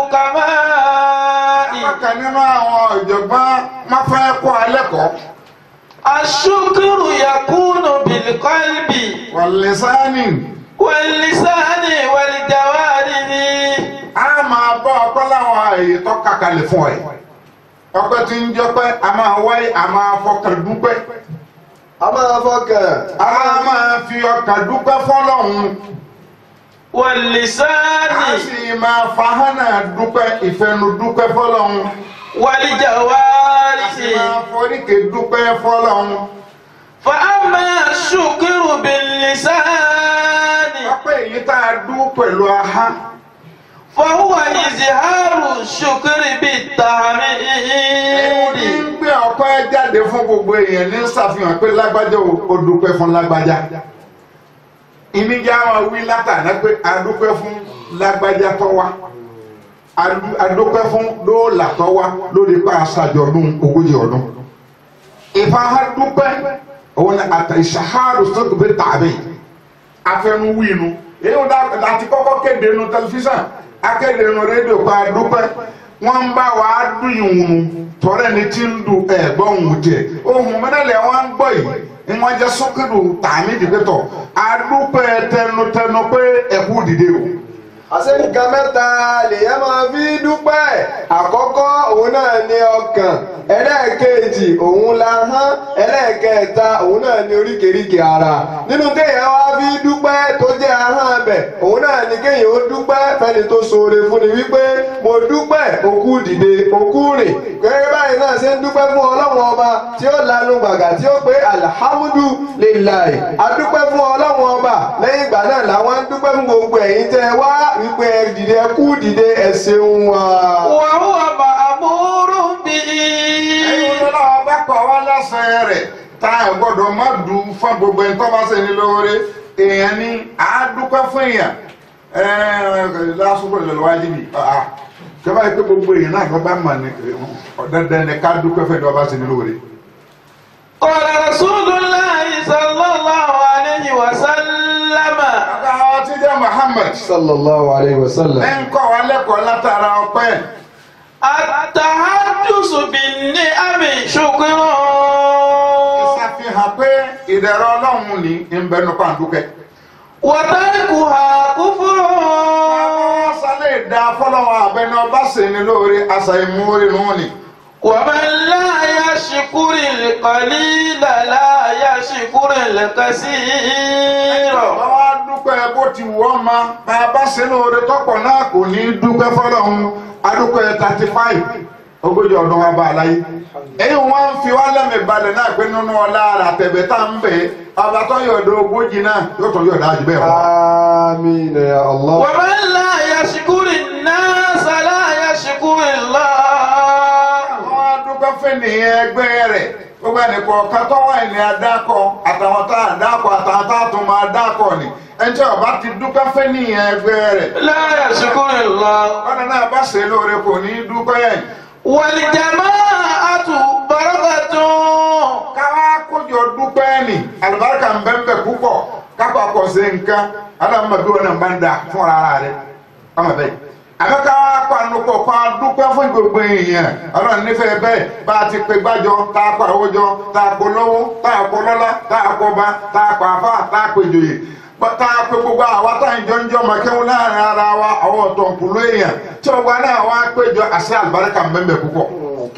D: الحكماء
C: ọ̀kan nínú àwọn ọ̀jọ̀gbọ́n má fẹ́ kó alẹ́ kọ́
D: الشكر يكون بالقلب
C: wàlẹ́sánì
D: واللسان والجوارح
C: a máa bọ́ ọpẹ́ láwọn àyè tó kàkàlẹ̀ fún ẹ ọpẹ́ tí ń jọpẹ́ a máa wáyé a máa fọkàn dúpẹ́
E: a máa fọkàn
C: a máa fi ọkàn dúpẹ́ fọlọ́hún a
D: واللسان
C: sì máa fahánà dúpẹ́ ìfẹnu dúpẹ́ fọlọ́hún a
D: والجوارح
C: sì máa foríkè dúpẹ́ fọlọ́hún
D: فأما الشكر باللسان
C: ọpẹ́ èyí tá a dú pẹ̀lú ahá
D: فهو إظهار الشكر
C: ẹni
D: بالتحميد
C: ń gbé ọpẹ́ jáde fún gbogbo èèyàn ní ṣàfihàn pé lágbájá o ó dúpẹ́ fún lágbájá ìníjà wọn wí látàná pé a dúpẹ́ fún lágbájá tó wá a dú- a dúpẹ́ fún dóòlà tó wá lórí pa aṣàjọ̀dún ogójì ọdún ìfahà dúpẹ́ òun ni àtà ìṣàhárò sọ́kù bí tàbí afẹnuwinu èyí wọn láti kọ́kọ́ kéde nu tẹlifíṣàn akéde nu rédíò pa dúpẹ́ wọ́n ń bá wa dùn ìwùnú tọ́rẹ́ ni tí ń du ẹ̀gbọ́n òun jẹ ohun mẹ́rẹ̀lẹ̀ wọn ń gbọ́ yìí ni wọ́n jẹ́ sọ́kìlù tààmì dìbẹ́tọ̀ adúpẹ́ tẹnutẹnu pé ẹ̀kú dìde o
E: àṣẹ nǹkan mẹ́ta lèyàn máa fi dúpẹ́ àkọ́kọ́ òun náà ní ọkàn ẹlẹ́ẹ̀kejì òun la hán ẹlẹ́ẹ̀kẹta òun náà ní oríkèéríkèé ara nínú téèyàn wá fi dúpẹ́ tó jẹ́ ahọ́n bẹ̀ òun náà ní kéèyàn ó dúpẹ́ fẹ́ni tó ṣoore fún ni wípé mo dúpẹ́ òkú dìde òkú rìn gẹ́gẹ́ báyìí náà ṣe ń dúpẹ́ fún ọlọ́run ọba tí ó lanu gbàgà tí ó pé alhamdulilayi adúpẹ́ fún ọlọ́run ọba lẹ́yìn ìgbà náà làwọn ń dúpẹ́ fún gbogbo ẹ̀yin tẹ́ ẹ wá wípé ẹ dìde ẹ kú dìde ẹ ṣeun wa.
D: وهو مأمور به
C: ẹ̀yin olórí ọba kọ̀ wá lọ́sẹ̀ rẹ̀ tá a gbọ́dọ̀ má dùn fún gbogbo ẹni tó bá ṣe ní lóore èèyàn ní àádúpẹ́ fún èèyàn lásìkò ìlú wájú ni kẹfà yìí pé gbogbo èèyàn náà lọ́ba mà ní dandan ní ká dúpẹ́ fún ẹni tó bá ṣe ní lóore.
D: قال رسول الله صلى الله عليه وسلم
C: ọ̀gá wa ti jẹ́ Muhammad
E: sallallahu alayhi wa sallam.
C: ẹ̀ ń kọ́ wa lẹ́kọ̀ọ́ látara ọpẹ́
D: التحدث بالنعم شكر
C: ìṣàfihàn pé ìdẹ̀rọ̀ ọlọ́run ní ìbẹ̀nu pàǹdùkẹ́.
D: وتركها كفر
C: sálẹ̀ ìdá fọlọ́wọ́ abẹ́ni ọba sì ní lóore àṣà ìmúrí nù ni.
D: ومن لا يشكر القليل لا يشكر الكثير
C: wọ́n wá dúpẹ́ bó ti wọ́ ma bá a bá ṣe lóore tọ́pọ̀ náà kò ní í dúpẹ́ fọlọ́run adúpẹ́ thirty five ogójì ọdún wa bá a láyé. èyí wọ́n ń fi wá lẹ́mìí balẹ̀ náà pé nínú ọlá àtẹ̀bẹ̀ tá ń bẹ̀ ọba tó yọ̀dọ̀ ogójì náà yóò tún yọ̀dọ̀ àjù bẹ́ẹ̀ wọ́n.
E: amiina ya allah.
D: ومن لا يشكر الناس لا يشكر الله
C: wọ́n á dúpẹ́ fún ènìyàn ẹgbẹ́ rẹ̀ gbogbo ẹnìkan ọ̀kan tó wà ní adákọ̀ àtàwọn tá a dákọ̀ àtàwọn tá a tún máa dákọ̀ ni ẹnjẹ́ ọba ti dúpẹ́ fún ènìyàn ẹgbẹ́ rẹ̀
D: لا يشكر الله
C: wọn náà bá ṣe lóore kò ní í dúpẹ́ yẹn.
D: والجماعة بركة
C: káwá kójọ dúpẹ́ ni àlùbáríkà ń bẹ́ẹ̀ bẹ́ẹ̀ púpọ̀ kápá kọ̀ sí nǹkan alámọ̀ bí wọn náà bá ń da fún ara rẹ̀ ọmọ bẹ́ẹ̀. àbẹ́ káwá panupọ̀ pa dúpẹ́ fún gbogbo èèyàn ọlọ́run nífẹ̀ẹ́ bẹ́ẹ̀ bá a ti pe gbájọ tá a pa owó jọ tá a kó lówó tá a kó lọ́lá tá a kó ba tá a pa afá tá a pe jòyè tá a pe gbogbo àwa tá a ń jọ ń jọ mọ̀kẹ́wò láàrin ara wa àwọn ọ̀tọ̀ nkùlú èèyàn tí ọgbà náà wá péjọ àṣẹ àlùbáríkà ń bẹ́ẹ̀ bẹ́ẹ̀ púpọ̀.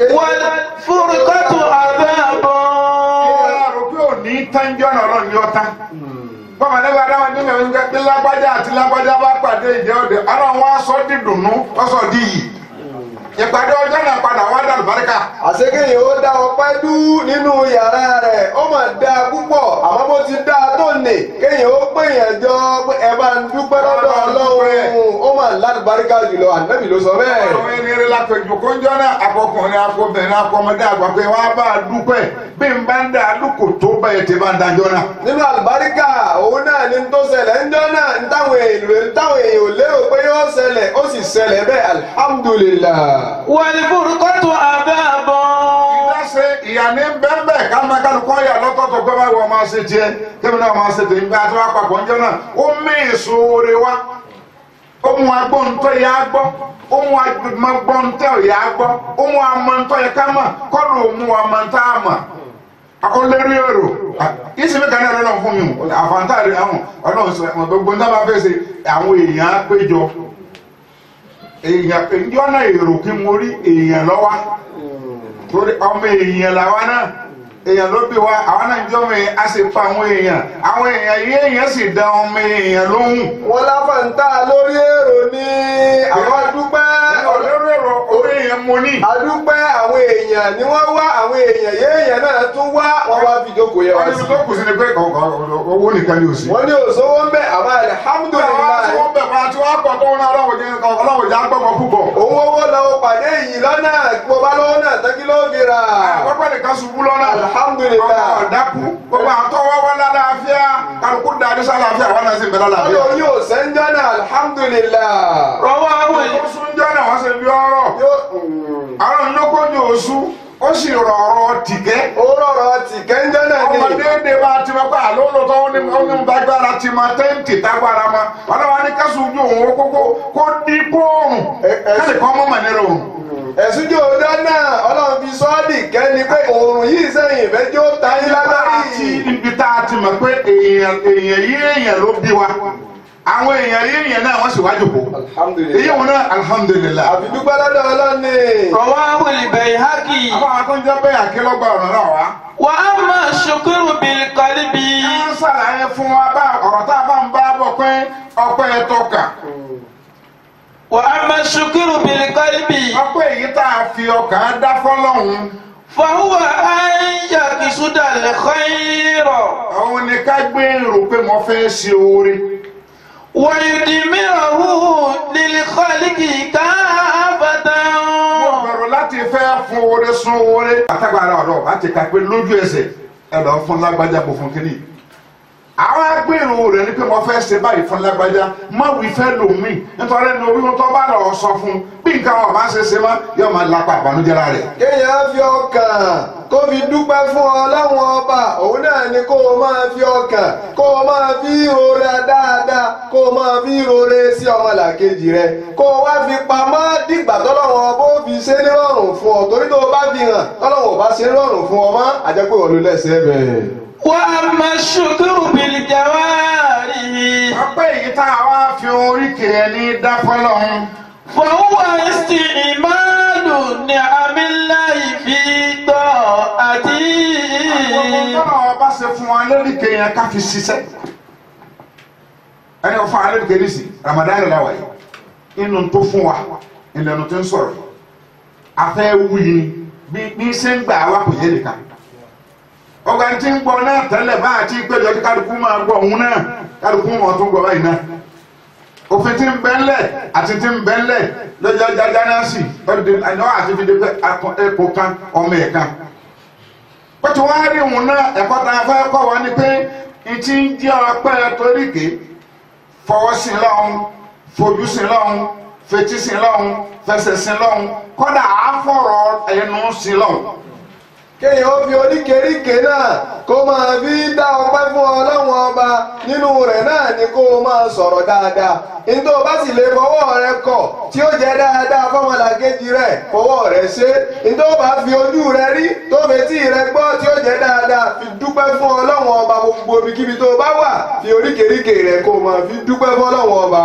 D: والفرقة عذاب
C: Ọlọ́run pé ò ní tánjọ́ náà lọ ní ọ̀tá. Bọ́mọ nígbà dáwọn nílẹ̀ oúnjẹ bí lágbájá àti lágbájá bá pàdé ìjẹ́ òde, ọlọ́run wá sọ dídùnnú, ó sọ di yìí. Ìpàdé ọjọ́ náà padà wá dàlù báríkà.
E: àṣekèyàn ó dá ọpẹ́ dú nínú yàrá rẹ̀ ó mà dá púpọ̀ àmọ́ bó ti dá tó nì kéèyàn ó péyàn jọ pé ẹ bá ń dúpẹ́ lọ́dọ̀ ọlọ́run ó mà lálùbáríkà jùlọ ànábì ló sọ bẹ́ẹ̀.
C: Ọlọ́run ẹni rí lápẹjù kó ń jọ́ náà akọkùnrin akọbìnrin akọmọdé àgbà pé wá bá a dúpẹ́ bí n bá ń dá lóko tó bẹ́ẹ̀ tí bá ń dájọ́ náà.
E: nínú àlùbáríkà òun náà ní tó ṣẹlẹ̀ ńjọ́ náà ń táwọn èèyàn táwọn èèyàn ò lérò pé yóò ṣẹlẹ̀ ó sì ṣẹlẹ̀ bẹ́ẹ̀ alihamudulilayi.
D: والفرقة عذاب
C: ìdáṣe ìyàní bẹ́ẹ̀ káná kálukọ́ yà lọ́tọ̀ọ̀tọ̀ pé báwo máa ṣe tiẹ̀ kébì náà máa ṣe tèmi bá a ti wá papọ̀ ńjọ́ náà ó mí ìṣòro wa ó mú agbóhùntọ́ yà á gbọ́ ó mú agbóhùntọ́ yà á gbọ́ ó mú amọ̀ntọ́ yà ká mọ̀ kọ́dù ó mú amọ̀ntọ́ àmọ̀ ó lérí èrò ìsinmi kan náà lọ́nà fún mi o àfàǹtà rẹ̀ àwọn ọlọ́run sọ gbogbo ní tábà fẹ́ ṣe àwọn èèyàn á péjọ èèyàn ìjọ náà èrò kí mo rí èèyàn lọ́wọ́ torí ọmọ èèyàn làwa náà èèyàn ló bí wa àwa náà jọ ọmọ èèyàn a sì pa àwọn èèyàn àwọn èèyàn yìí èèyàn sì dá ọmọ èèyàn lóhùn.
E: wọn láfàǹtà lórí èrò ní àwọn dúpẹ́
C: ọ̀lẹ́rú ẹ̀rọ orí èèyàn mo ní.
E: adúpẹ́ àwọn èèyàn ni wọ́n wá àwọn èèyàn yéèyàn náà tún wá wọ́n wá fi jókòó yẹ wá
C: wọ́n
E: sí.
C: ní tó kù sí ni pé owó nìkan ni ò sí.
E: wọ́n ní òṣòwò ń bẹ̀ àmọ́
C: àwọn tí
E: alihamudulilayi
C: wọ́n bẹ̀ fún àti wọ́n pọ̀ tó wọn náà ọlọ́wọ́ jẹ́ ọlọ́wọ́ jẹ́ agbọ́mọ púpọ̀.
E: òun owó lọ́wọ́ pàdé yìí lọ́nà mo bá lọ́wọ́ náà tẹ́kí ló fi rà.
C: Àkọ́kọ́ nìkan ṣubú lọ́nà.
E: Alhamdulillah.
C: Ọkọ̀ ọ̀dákú. Gbogbo àtọ́ wá wá lálàáfíà. Kálukú da ní sálàáfíà wọn náà sì ń bẹ
E: wọ́n
C: lálàáfíà.
E: lò yóò sẹ́ńjọ́ náà alhamdulilayi.
D: رواه
C: Ó sún jọ́ náà wọ́n ṣe bí ọ̀rọ̀.
E: yóò
C: Àwọn ìlókòjò lójú oṣù ó sì rọ̀ọ̀rọ̀ tìkẹ́
E: ó rọrọ̀ tìkẹ́ńjẹ́ náà ni
C: ọmọdéédé bá ti mọ pé àlọ́ lọ́tọ́ ó ní ó ní gbàgbára ti mọ tẹ́ǹtì tágbára mọ ọlọ́wà ní kásù ojú òun ó kókó kó dí kóòrùn
E: Ẹ- ẹ-
C: káṣí kan mọ́ mọ̀ nínú òun.
E: ẹ̀sùn jò dá náà ọlọ́run fi sọ́ọ́dì kẹ́ni pé òòrùn yìí sẹ́yìn ìfẹ́jọ́ ta yín lágbárí
C: àti ibi tá a ti mọ̀ pé èèyàn èèyàn yí èèyàn ló bí wa àwọn èèyàn yí èèyàn náà wọ́n sì wájú kó èyí
E: alhamdulilayi
C: wọn náà alhamdulilayi.
E: àfi dúpẹ́ lọ́dọ̀ ọlọ́ni
D: رواه البيهقي
C: àwọn akọ́njẹ́ bẹ́ẹ̀ àkélọ́gbà ọ̀rọ̀ náà wá.
D: وأما الشكر بالقلب
C: ẹ ń ṣàlàyé fún wa bá ọ̀rọ̀ tá a bá ń bá bọ̀ pé ọpẹ́ tọ́ka
D: وأما الشكر بالقلب
C: ọpẹ́ èyí tá a fi ọkàn dá fọ́lọ́hún
D: فهو أن يقصد الخير
C: àwọn ni ká gbé rò pé mo fẹ́ ṣe oore
D: ويدمره للخالق كافة
C: mo bẹ̀rù láti fẹ́ fún oore sun oore. àtàgbàrà ọ̀rọ̀ láti ka pé lójú ẹsẹ̀ ẹ lọ fún lágbájá bò fún kínní. àwọn agbèrò rẹ̀ ni pé mo fẹ́ ṣe báyìí fún lágbájá má wí fẹ́ lòmíì nítorí ní orí tó bá lọ sọ fún bí nǹkan wọn bá ṣe ṣe má yóò máa lápá àbánújẹ́ lára rẹ̀.
E: kéèyàn fi ọkàn kó fi dúpẹ́ fún ọlọ́run ọba òun náà ni kó o máa fi ọkàn kó o máa fi rora dáadáa kó o máa fi rore sí ọmọlàkejì rẹ kó o wá fi pamọ́ dìgbà tọ́lọ́run ọba ó fi ṣe nírọ̀rùn fún ọ torí tó o bá fi hàn tọ́lọ́run ọba ṣe nírọ̀rùn fún ọ mọ́ àjẹpẹ́ wọn ló lẹ́sẹ̀ bẹ́ẹ̀.
D: وأما الشكر بالجوارح
C: ọpẹ́ èyí tá a wá fi oríkè ẹni dá fọ́lọ́hún.
D: فهو استعمال نعم الله في طاعته
C: Ọlọ́run ọba ṣe fún wa lóríkè yẹn ká fi ṣiṣẹ́. Ẹni fún wa lóríkè ní sí Ramadan la wà yìí. Inú tó fún wa ìlànà tó ń sọ̀rọ̀. Afẹ́ wuyi ni bí bí ṣe ń gbà wá kò yé nìkan. Ọgbà tí ń gbọ́ náà tẹ́lẹ̀ bá àti ìpéjọ tí kálukú máa gbọ́ òun náà kálukú wọn tó ń gbọ́ báyìí náà. Òfin tí ń bẹ ńlẹ̀ àti tí ń bẹ ńlẹ̀ lọ́jọ́ jájá náà sì ọdún àti fi dé pé ẹ̀kọ́ kan ọmọ ẹ̀ kan pẹ̀tù wá rí òun náà ẹ̀kọ́ tá a fẹ́ kọ́ wa ni pé ìtì ń jẹ́ ọpẹ́ toríke fọwọ́ sí lọ́hún fojú sí lọ́hún fetí sí lọ́hún fẹsẹ̀ sí lọ́hún kọ́dà àáfọ̀rọ̀ ẹnu sí lọ́hún.
E: kéèyàn ó fi oríkèéríkè náà kó máa fi dá ọpẹ́ fún ọlọ́run ọba nínú rẹ̀ náà ni kó o máa sọ̀rọ̀ dáadáa nítorí o bá sì lè fọwọ́ rẹ kọ̀ tí ó jẹ́ dáadáa fọmọlàkejì rẹ̀ fọwọ́ rẹ ṣe nítorí o bá fi ojú rẹ rí tó fetí rẹ gbọ́ tí ó jẹ́ dáadáa fi dúpẹ́ fún ọlọ́run ọba gbogbo ibikíbi tó o bá wà fi oríkèéríkè rẹ kó o máa fi dúpẹ́ fún ọlọ́run ọba.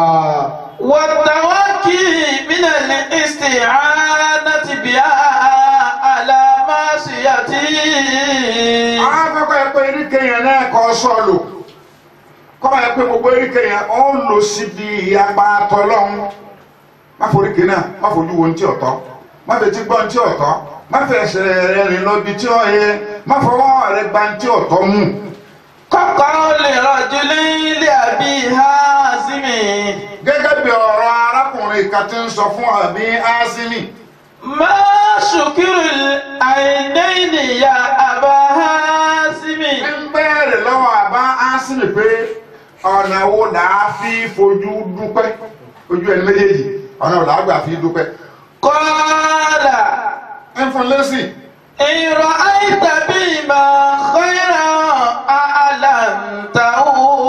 D: والتوكي من الاستعانة بها على معصيته
C: àwọn afẹ́kọ̀ọ́ yẹ pé eríkè yẹn náà kọ́ sọ́ọ̀lù kọ́ yẹ pé gbogbo eríkè yẹn ó ń lò síbi ìyapa tọ́lọ́hún má foríkè náà má fojú wo ní tí ọ̀tọ́ má fetí gbọ́ ní tí ọ̀tọ́ má fẹsẹ̀ rẹ rìn lọ bí tí ó yẹ má fọwọ́ rẹ gba ní tí ọ̀tọ́ mú.
D: كقول رجل لأبي هازم
C: gẹ́gẹ́ bí ọ̀rọ̀ arákùnrin kan ti ń sọ fún àbí ásímì
D: ما شكر العينين يا أبا هازم
C: ń bẹ̀rẹ̀ lọ́wọ́ àbá ásímì pé ọ̀nà wo là á fi fojú dúpẹ́ ojú ẹni méjèèjì ọ̀nà wo là á gbà fi dúpẹ́.
D: قال
C: ń fún lẹ́sìn
D: إن رأيت بما خيرا أعلمته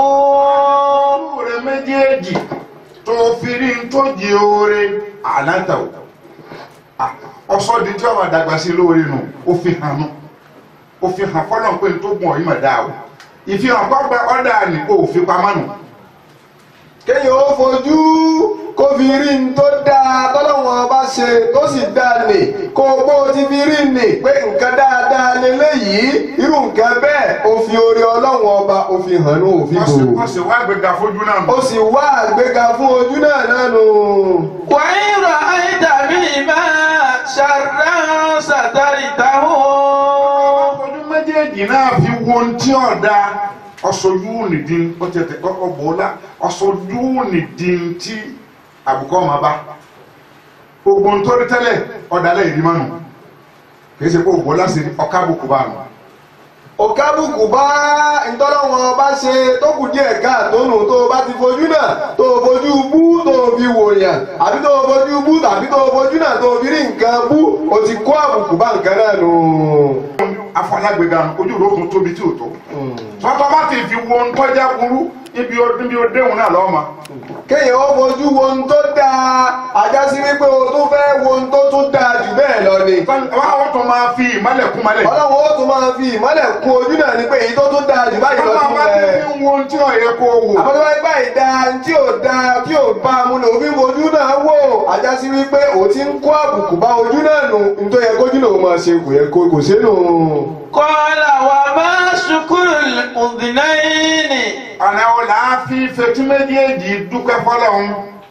C: ojú rẹ méjèèjì tó fi rí ń tó di oore àlántà o ọsọ di tí ọmọ àdàgbà sí lóore nù ó fi hàn nù ó fi hàn fọlọ́n pé n tó gùn ọ̀yìn mà dáa o ìfihàn kọ́gbà ọ̀dà ni kò fi pamọ́ nù.
E: kéèyàn ó fojú kó fi rí n tó dáa tọ́lọ́wọ́n bá ṣe tó sì dáa nì kó o bó ti fi rí nì pé nǹkan dáadáa leléyìí irú nǹkan bẹ́ẹ̀ o fi oore ọlọ́wọ́n ọba o fi hàn ní òfin
C: wọ́n sì
E: bò
C: wọ́n sì wá gbẹ̀gà fojú náà nù.
E: o sì wá àgbéga fún ojú náà náà nù.
D: وإن رأيت بما شرا سترته
C: ojú méjèèjì náà fi wo ohun tí ọ̀dà ọ̀sọ̀jú nìdí ó tètè ọ̀bọ̀ọ́lá ọ̀sọ̀jú nìdí tí àbùkọ́ ọmọ bá gbogbo ohun tó rí tẹ́lẹ̀ ọ̀dàlẹ̀ ìdí mánu kì í ṣe pé òbọ̀ọ́lá sí ọ̀ká àbùkù bá nù.
E: òkàbùkù bá ntọ́lọ́wọ́n bá ṣe tó kù díẹ̀ káàtó nù tó o bá ti fojú náà tó o fojú bú tó o fi wòyàn àbí tó o fojú bú tàbí tó o fojú náà tó fi rí nǹkan bú o ti kó àbùkù bá nǹkan náà nù.
C: afọlágbèga ojú rò tún tóbi tí ò tó tọ́tọ́ bá ti fi wo ntọ́jà burú ibi níbi òdéhùn náà lọ́ọ́ ma
E: kéèyàn ó fojú wo ohun tó dáa ajá sí wípé o tún fẹ́ wo ohun tó tún dáa jù bẹ́ẹ̀ lọ ni.
C: wọ́n tún máa fi ìmọ̀lẹ̀ kún mọ́lẹ̀
E: ọlọ́run ó tún máa fi ìmọ́lẹ̀ kún ojú náà ni pé èyí tó tún dáa jù báyìí lọ
C: tọ́tọ́
E: sí
C: bá ti
E: rẹ̀.
C: fi wo ohun tí ò yẹ kó wò
E: àbọ̀dọ̀ wáyé báyìí dáa tí ò dáa tí ò bá a mú ni òfin ojú náà wò ajá sí wípé o ti ń kó àbùkù bá ojú náà nù nítorí yẹ kójú náà ó máa ṣe kò yẹ kó kò sínú.
D: قال وما شكر الأذنين
C: ọ̀nà wo là á fi fetí méjèèjì dúpẹ́ fọlọ́hún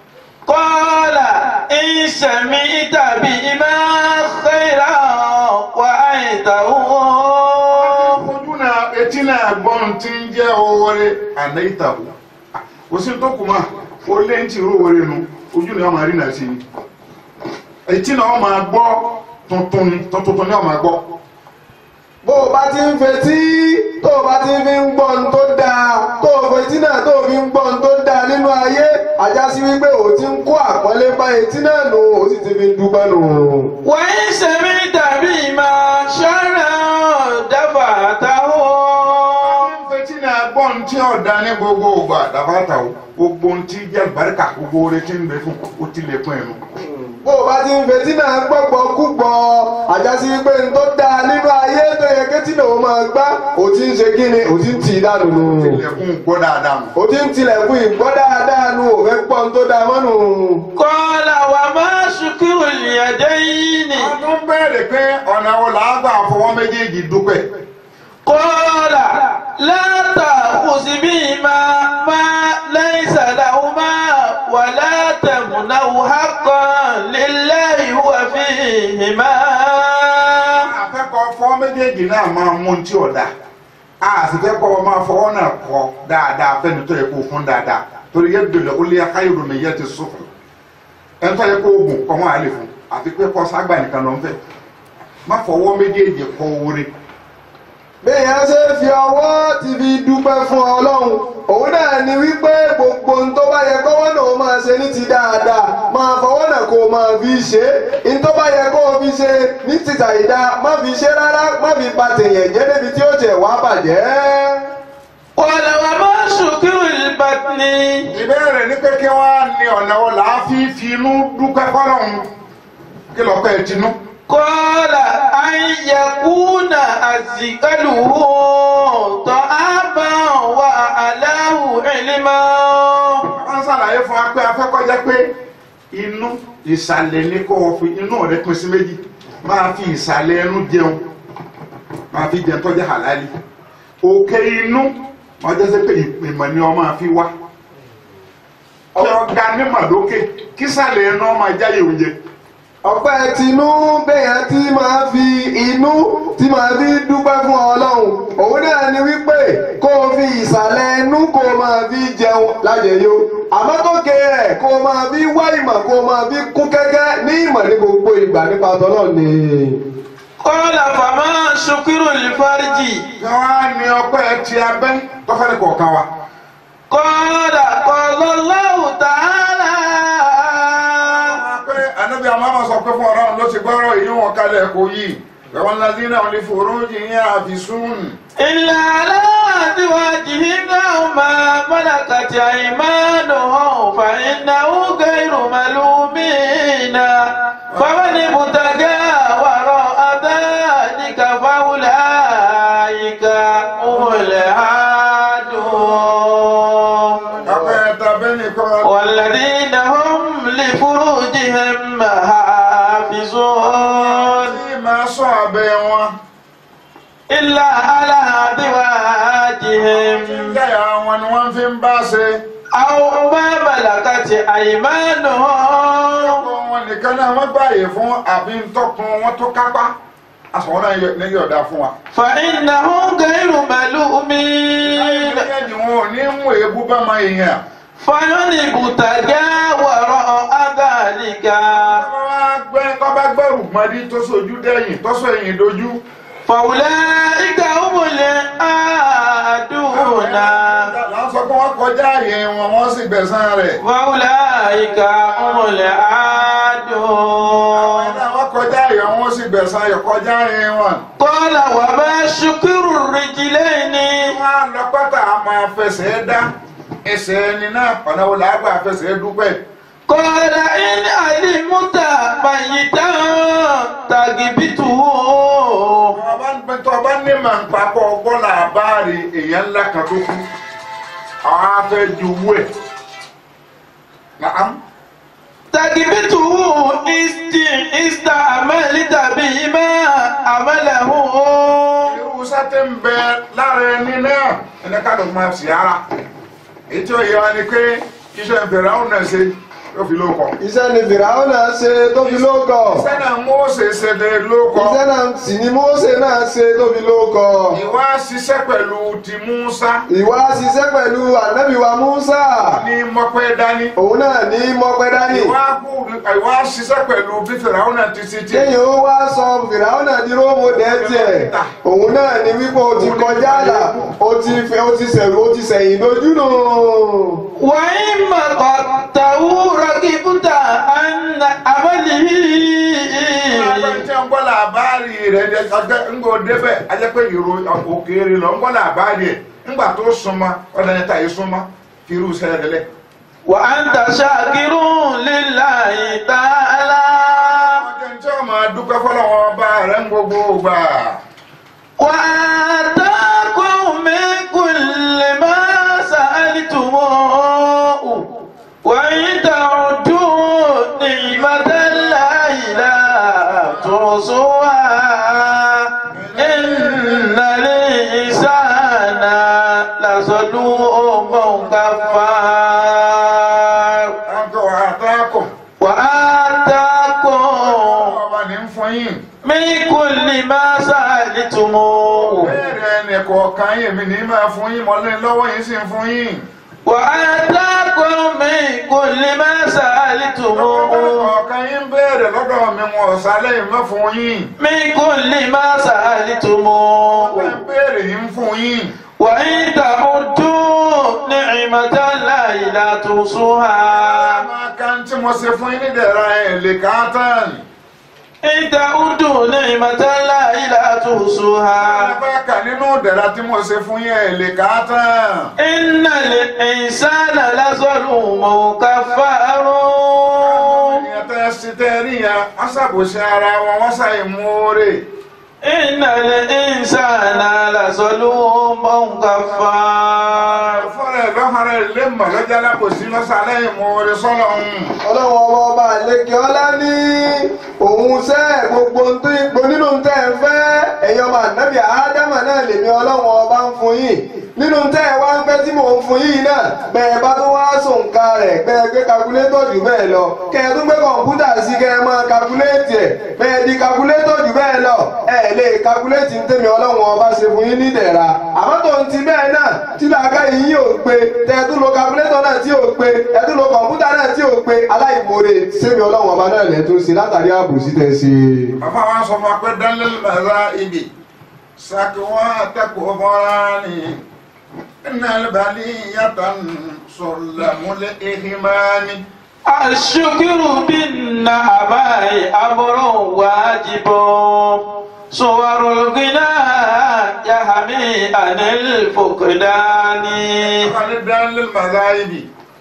D: قال إن سمعت بما خيرا وأيته
C: ojú náà etí náà gbọ́n ti ń jẹ́ owóore àná ìtàkùn kò sí tó kù mọ́ o lé ń tì rú owóore nu ojú náà máa rí náà sí ni etí náà máa gbọ́ tuntun ni tuntun ni wọ́n máa gbọ́
E: bó o bá ti ń fetí tó o bá ti fi ń gbọ́ ohun tó dáa tó o fetí náà tó o fi ń gbọ́ ohun tó dáa nínú ayé ajá sí wípé o ti ń kó àpọ́nlé bá etí náà nù o sì ti fi ń dúpẹ́ nù.
D: وإن سمعت بما شرا دفعته
C: fetí náà gbọ́ ohun tí ọ̀dà ní gbogbo ògbà dàbàtà o gbogbo ohun tí jẹ́ àlùbáríkà gbogbo oore tí ń bẹ fún o ti lè pín ẹnu.
E: bó o bá ti ń fetí náà gbọ́gbọ́ kúgbọ́ ajá sí wípé ohun tó dáa nínú ayé tó yẹ kétí náà ó máa gbá o ti ń ṣe kí ni o ti ń tì í dànù nù.
C: ilẹ̀kùn gbọ́ dáadáa nù.
E: o ti ń tilẹ̀kùn ìgbọ́ dáadáa nù o fẹ́ gbọ́ ohun tó dáa mọ́nù.
D: قال وما شكر اليدين
C: wọ́n tún bẹ̀rẹ̀ pé ọ̀nà wo là á gbà fọwọ́ méjèèjì dúpẹ́.
D: قال لا تأخذ بهما ما ليس لهما ولا تمنع حقا لله هو فيهما
C: akẹ́kọ̀ọ́ fọwọ́ méjèèjì náà máa mú un tí ò da a sì fẹ́ kọ́ ọ máa fọwọ́ náà kọ́ dáadáa fẹ́ni tó yẹ kó fún dáadáa torí yẹ dòlẹ̀ ó lé akáyọ̀dọ̀ mi yẹ ti sọ̀fọ̀ ẹni tó yẹ kó oògùn kọ́ wọn àlè fún àfi pé kọ́ ságbà nìkan ló ń fẹ́ má fọwọ́ méjèèjì kọ́ oore
E: béèyàn ṣe fi ọwọ́ ti fi dúpẹ́ fún ọlọ́run òun náà ni wípé gbogbo ohun tó bá yẹ kọ́wọ́ náà ó máa ṣe ní ti dáadáa máa fọwọ́ náà kó o máa fi ṣe é ní tó bá yẹ kó o fi ṣe ní títà ìdá má fi ṣe rárá má fi ba tèèyàn jẹ́ débi tí ó jẹ̀ wá bàjẹ́.
D: قال وما شكر البطن
C: ìbéèrè ní pé kí wọ́n á ní ọ̀nà wọn là á fi fi inú dúpẹ́ fọ́lọ́hún kí lọ́kọ́ ẹ̀ tinú.
D: قال أن يكون أثقله طعاما وأعلاه علما
C: wọ́n ṣàlàyé fún wa pé afẹ́kọ́jẹ́ pé inú ìsàlẹ̀ ní kó o fi inú rẹ pín sí méjì máa fi ìsàlẹ̀ ẹnu jẹun máa fi jẹun tọ́jú halali òkè inú wọ́n jẹ́ sẹ́ pé ìpèmọ̀ ni wọ́n máa fi wá ọ̀gá nímọ̀ lókè kísàlẹ̀ ẹnu wọ́n máa jáyé oúnjẹ.
E: ọpẹ́ tinú béèyàn tí máa fi inú tí máa fi dúpẹ́ fún ọlọ́run òun náà ni wípé kó o fi ìsàlẹ̀ inú kó o máa fi jẹun lájẹyó àmọ́ tó ké rẹ̀ kó o máa fi wá ìmọ̀ kó o máa fi kún kẹ́kẹ́ ní ìmọ̀ ní gbogbo ìgbà nípa tọ́lọ́ ni.
D: قال فما شكر الفرج
C: kí wọ́n á ní ọpẹ́ ti abẹ́ tọ́fẹ́ni kọ̀ọ̀kan wa.
D: قال قال الله تعالى
C: pé anabi amama sọ pé fún ọlọ́run ló ti gbọ́rọ̀ èyí wọn kalẹ̀ kò yí ẹ̀wọ̀n ladina ò lè fòrò jìyàn àfisùn.
D: إلا على أزواجهم أو ما ملكت أيمانهم فإنه غير ملومين فمن ابتغى وراء ذلك فأولئك هم العادون
C: ọpẹ́ tàbí nìkan.
D: والذين هم لفروجهم حافظون
C: tí máa sọ abẹ́ wọn.
D: إلا على أزواجهم
C: jẹ́yà wọn ni wọ́n fi ń bá ṣe.
D: أو ما ملكت أيمانهم
C: ọkọ wọn nìkan náà wọ́n gbààyè fún àbí ntọ́kun wọn tó kápá. àsọ̀wọ́n náà ní yọ̀ọ̀dá fún wa.
D: فإنهم غير ملومين
C: ẹ̀yìn ni wọn ò ní mú èébú bá máa yẹn.
D: فمن ابتغى وراء ذلك
C: kọ́ bá gbẹ́rù mọ́dí tó sojú dẹ́yìn tó sọ ẹ̀yìn dojú.
D: فأولئك هم العادون
C: Láwọn sọ pé wọ́n kọjá àyè wọn, wọ́n sì gbẹ̀san rẹ̀.
D: فأولئك هم العادون
C: gbẹ̀sán ìkọjá rìn wọn.
D: قال وما شكر الرجلين
C: wọ́n á lọ pátá a máa fẹsẹ̀ dá ẹsẹ̀ ẹni náà ọ̀nà wo làá gbà fẹsẹ̀ dúpẹ́.
D: قال إن علمت ميتا تغبته
C: ọba ń pẹ́ tó ọba ní màá ń papọ̀ ọgbọ́n làbáàrí èèyàn ńlá kan tó kú àwọn afẹ́ ju owó ẹ̀. Nàám.
D: تغبته است استعملت بما عمله
C: irú sátẹ̀ ń bẹ lára ẹni náà ẹni ká ló máa sì ara èyí tí ó yẹ wa ni pé iṣẹ́ ìbẹ̀rẹ̀ àwọn náà ṣe yóò fi lóko.
E: iṣẹ́ ni fìràwọ́n náà ṣe tó fi lóko
C: iṣẹ́ náà Mósè ṣe lè lóko.
E: iṣẹ́ náà sì ni Mósè náà ṣe tó fi lóko
C: ìwà ṣiṣẹ́ pẹ̀lú ti Músá
E: ìwà ṣiṣẹ́ pẹ̀lú ànábì wa Músà
C: ní mọ́pẹ́ dání.
E: òun náà ní mọ́pẹ́ dání
C: ìwà kú- ìwà ṣiṣẹ́ pẹ̀lú bí Fìràwọn náà ti ṣe tiẹ̀.
E: kéèyàn ó wá sọ fìràwọ́n náà di róòmù dẹ́tẹ̀ òun náà ní wípé o ti kọjá àlà o ti fẹ́ o ti sẹ̀rù o ti sẹ̀yìn lójú nù.
D: وإما قدته ركبت عن عمله
C: Àwọn tí wọ́n gbọ́ làbáàrí rẹ̀ jẹ́ ọjọ́ ńgbò débẹ̀ ajẹ́ pé ìró òkèèrè lọ ń gbọ́ làbáàrí ẹ̀ ńgbà tó súnmọ́ ọ̀dà níta yìí súnmọ́ fi irú sẹ́yìn lẹ̀.
D: وأنت شاكر لله تعالى
C: ọjọ́ tí wọ́n máa dúpẹ́ fọlọ́wọ́ ọba rẹ̀ ń gbogbo gbà.
D: وآتاكم من كل ما سألتموه وإن تعدوا نعمة الله لا تحصوها إن الإنسان لظلوم كفار
C: Àtọ̀ àtàkùn
D: وآتاكم
C: ọba ní ń fún yín.
D: من كل ما سألتموه
C: Bẹ́ẹ̀rẹ̀ ẹnì kọ̀ọ̀kan yìí mi ní máa fún yín mọ́lẹ́ lọ́wọ́ yín sì ń fún yín.
D: وآتاكم من كل ما سألتموه
C: Ọ̀kan yín bẹ̀rẹ̀ lọ́dọ̀ mi wọn ọ̀sálẹ̀ yìí mọ́ fún yín.
D: من كل ما سألتموه
C: Ọ̀kan bẹ̀rẹ̀ yìí ń fún yín.
D: وإن تعدوا نعمة الله لا تحصوها
C: Máa kan tí mo ṣe fún yín nídẹ̀ra ẹ̀ lè ká tán.
D: إن تعدوا نعمة الله لا تحصوها
C: Ẹgbẹ́ kà nínú ìdẹ̀ra tí mo ṣe fún yín ẹ̀ lè ká tán.
D: إن الإنسان لظلوم كفار
C: Ènìyàn tẹ́ ṣe tẹ́ rí yẹn, wọ́n ṣàbòsí ara wọn, wọ́n ṣàìmoore.
D: إن الإنسان لظلوم كفار
C: Fọ́nrán ẹ̀ lọ́hàrá ẹ̀ lé mọ̀ lọ́jà lápòsí lọ́sàlẹ̀ ìmoore sọ́lọ̀ ń.
E: ọlọ́run ọba ọba àlekè ọlá ní òun sẹ́ gbogbo ń tó ipò nínú tẹ́ ẹ fẹ́ ẹ̀yin ọmọ ànábì ádámà náà lèmi ọlọ́run ọba ń fún yín nínú tẹ́ ẹ wá ń fẹ́ tí mò ń fún yín náà bẹ́ẹ̀ bá tó wá sòǹkà rẹ̀ bẹ́ẹ̀ gbé kakulétọ̀ jù bẹ́ẹ̀ lọ kẹ́ ẹ tún gbé kọ̀ǹpútà sí kẹ́ ẹ máa kakuléètì ẹ̀ bẹ́ẹ̀ di kakulétọ̀ jù bẹ́ẹ̀ lọ ẹ lè kakuléètì ń tẹ̀mí ọlọ́run ọba ṣe fún yín nídẹ̀ra àmọ́ tó ń ti bẹ́ẹ̀ náà tí làákà yín yóò pé tẹ́ ẹ tún lo kakulétọ̀ náà tí yóò pé ẹ tún lo kọ̀ǹpútà náà tí yóò pé aláìmoore sẹ́mi ọlọ́run ọba náà lẹ̀ tó ṣe látàrí àbòsí tẹ̀ ṣe.
C: Bàbá wa sọ fún wa pé dánlẹ́lì bàbá ibi sàkíwá àtàkùn fọ́nrání ìnàlẹ́bàálì yàtọ̀ sọ̀làmúlẹ̀ ìhìmáni.
D: الشكر بالنعماء أمر واجب صور الغنى يحمي عن الفقدان
C: Bàbá ní dánlẹ́lì bàbá ibi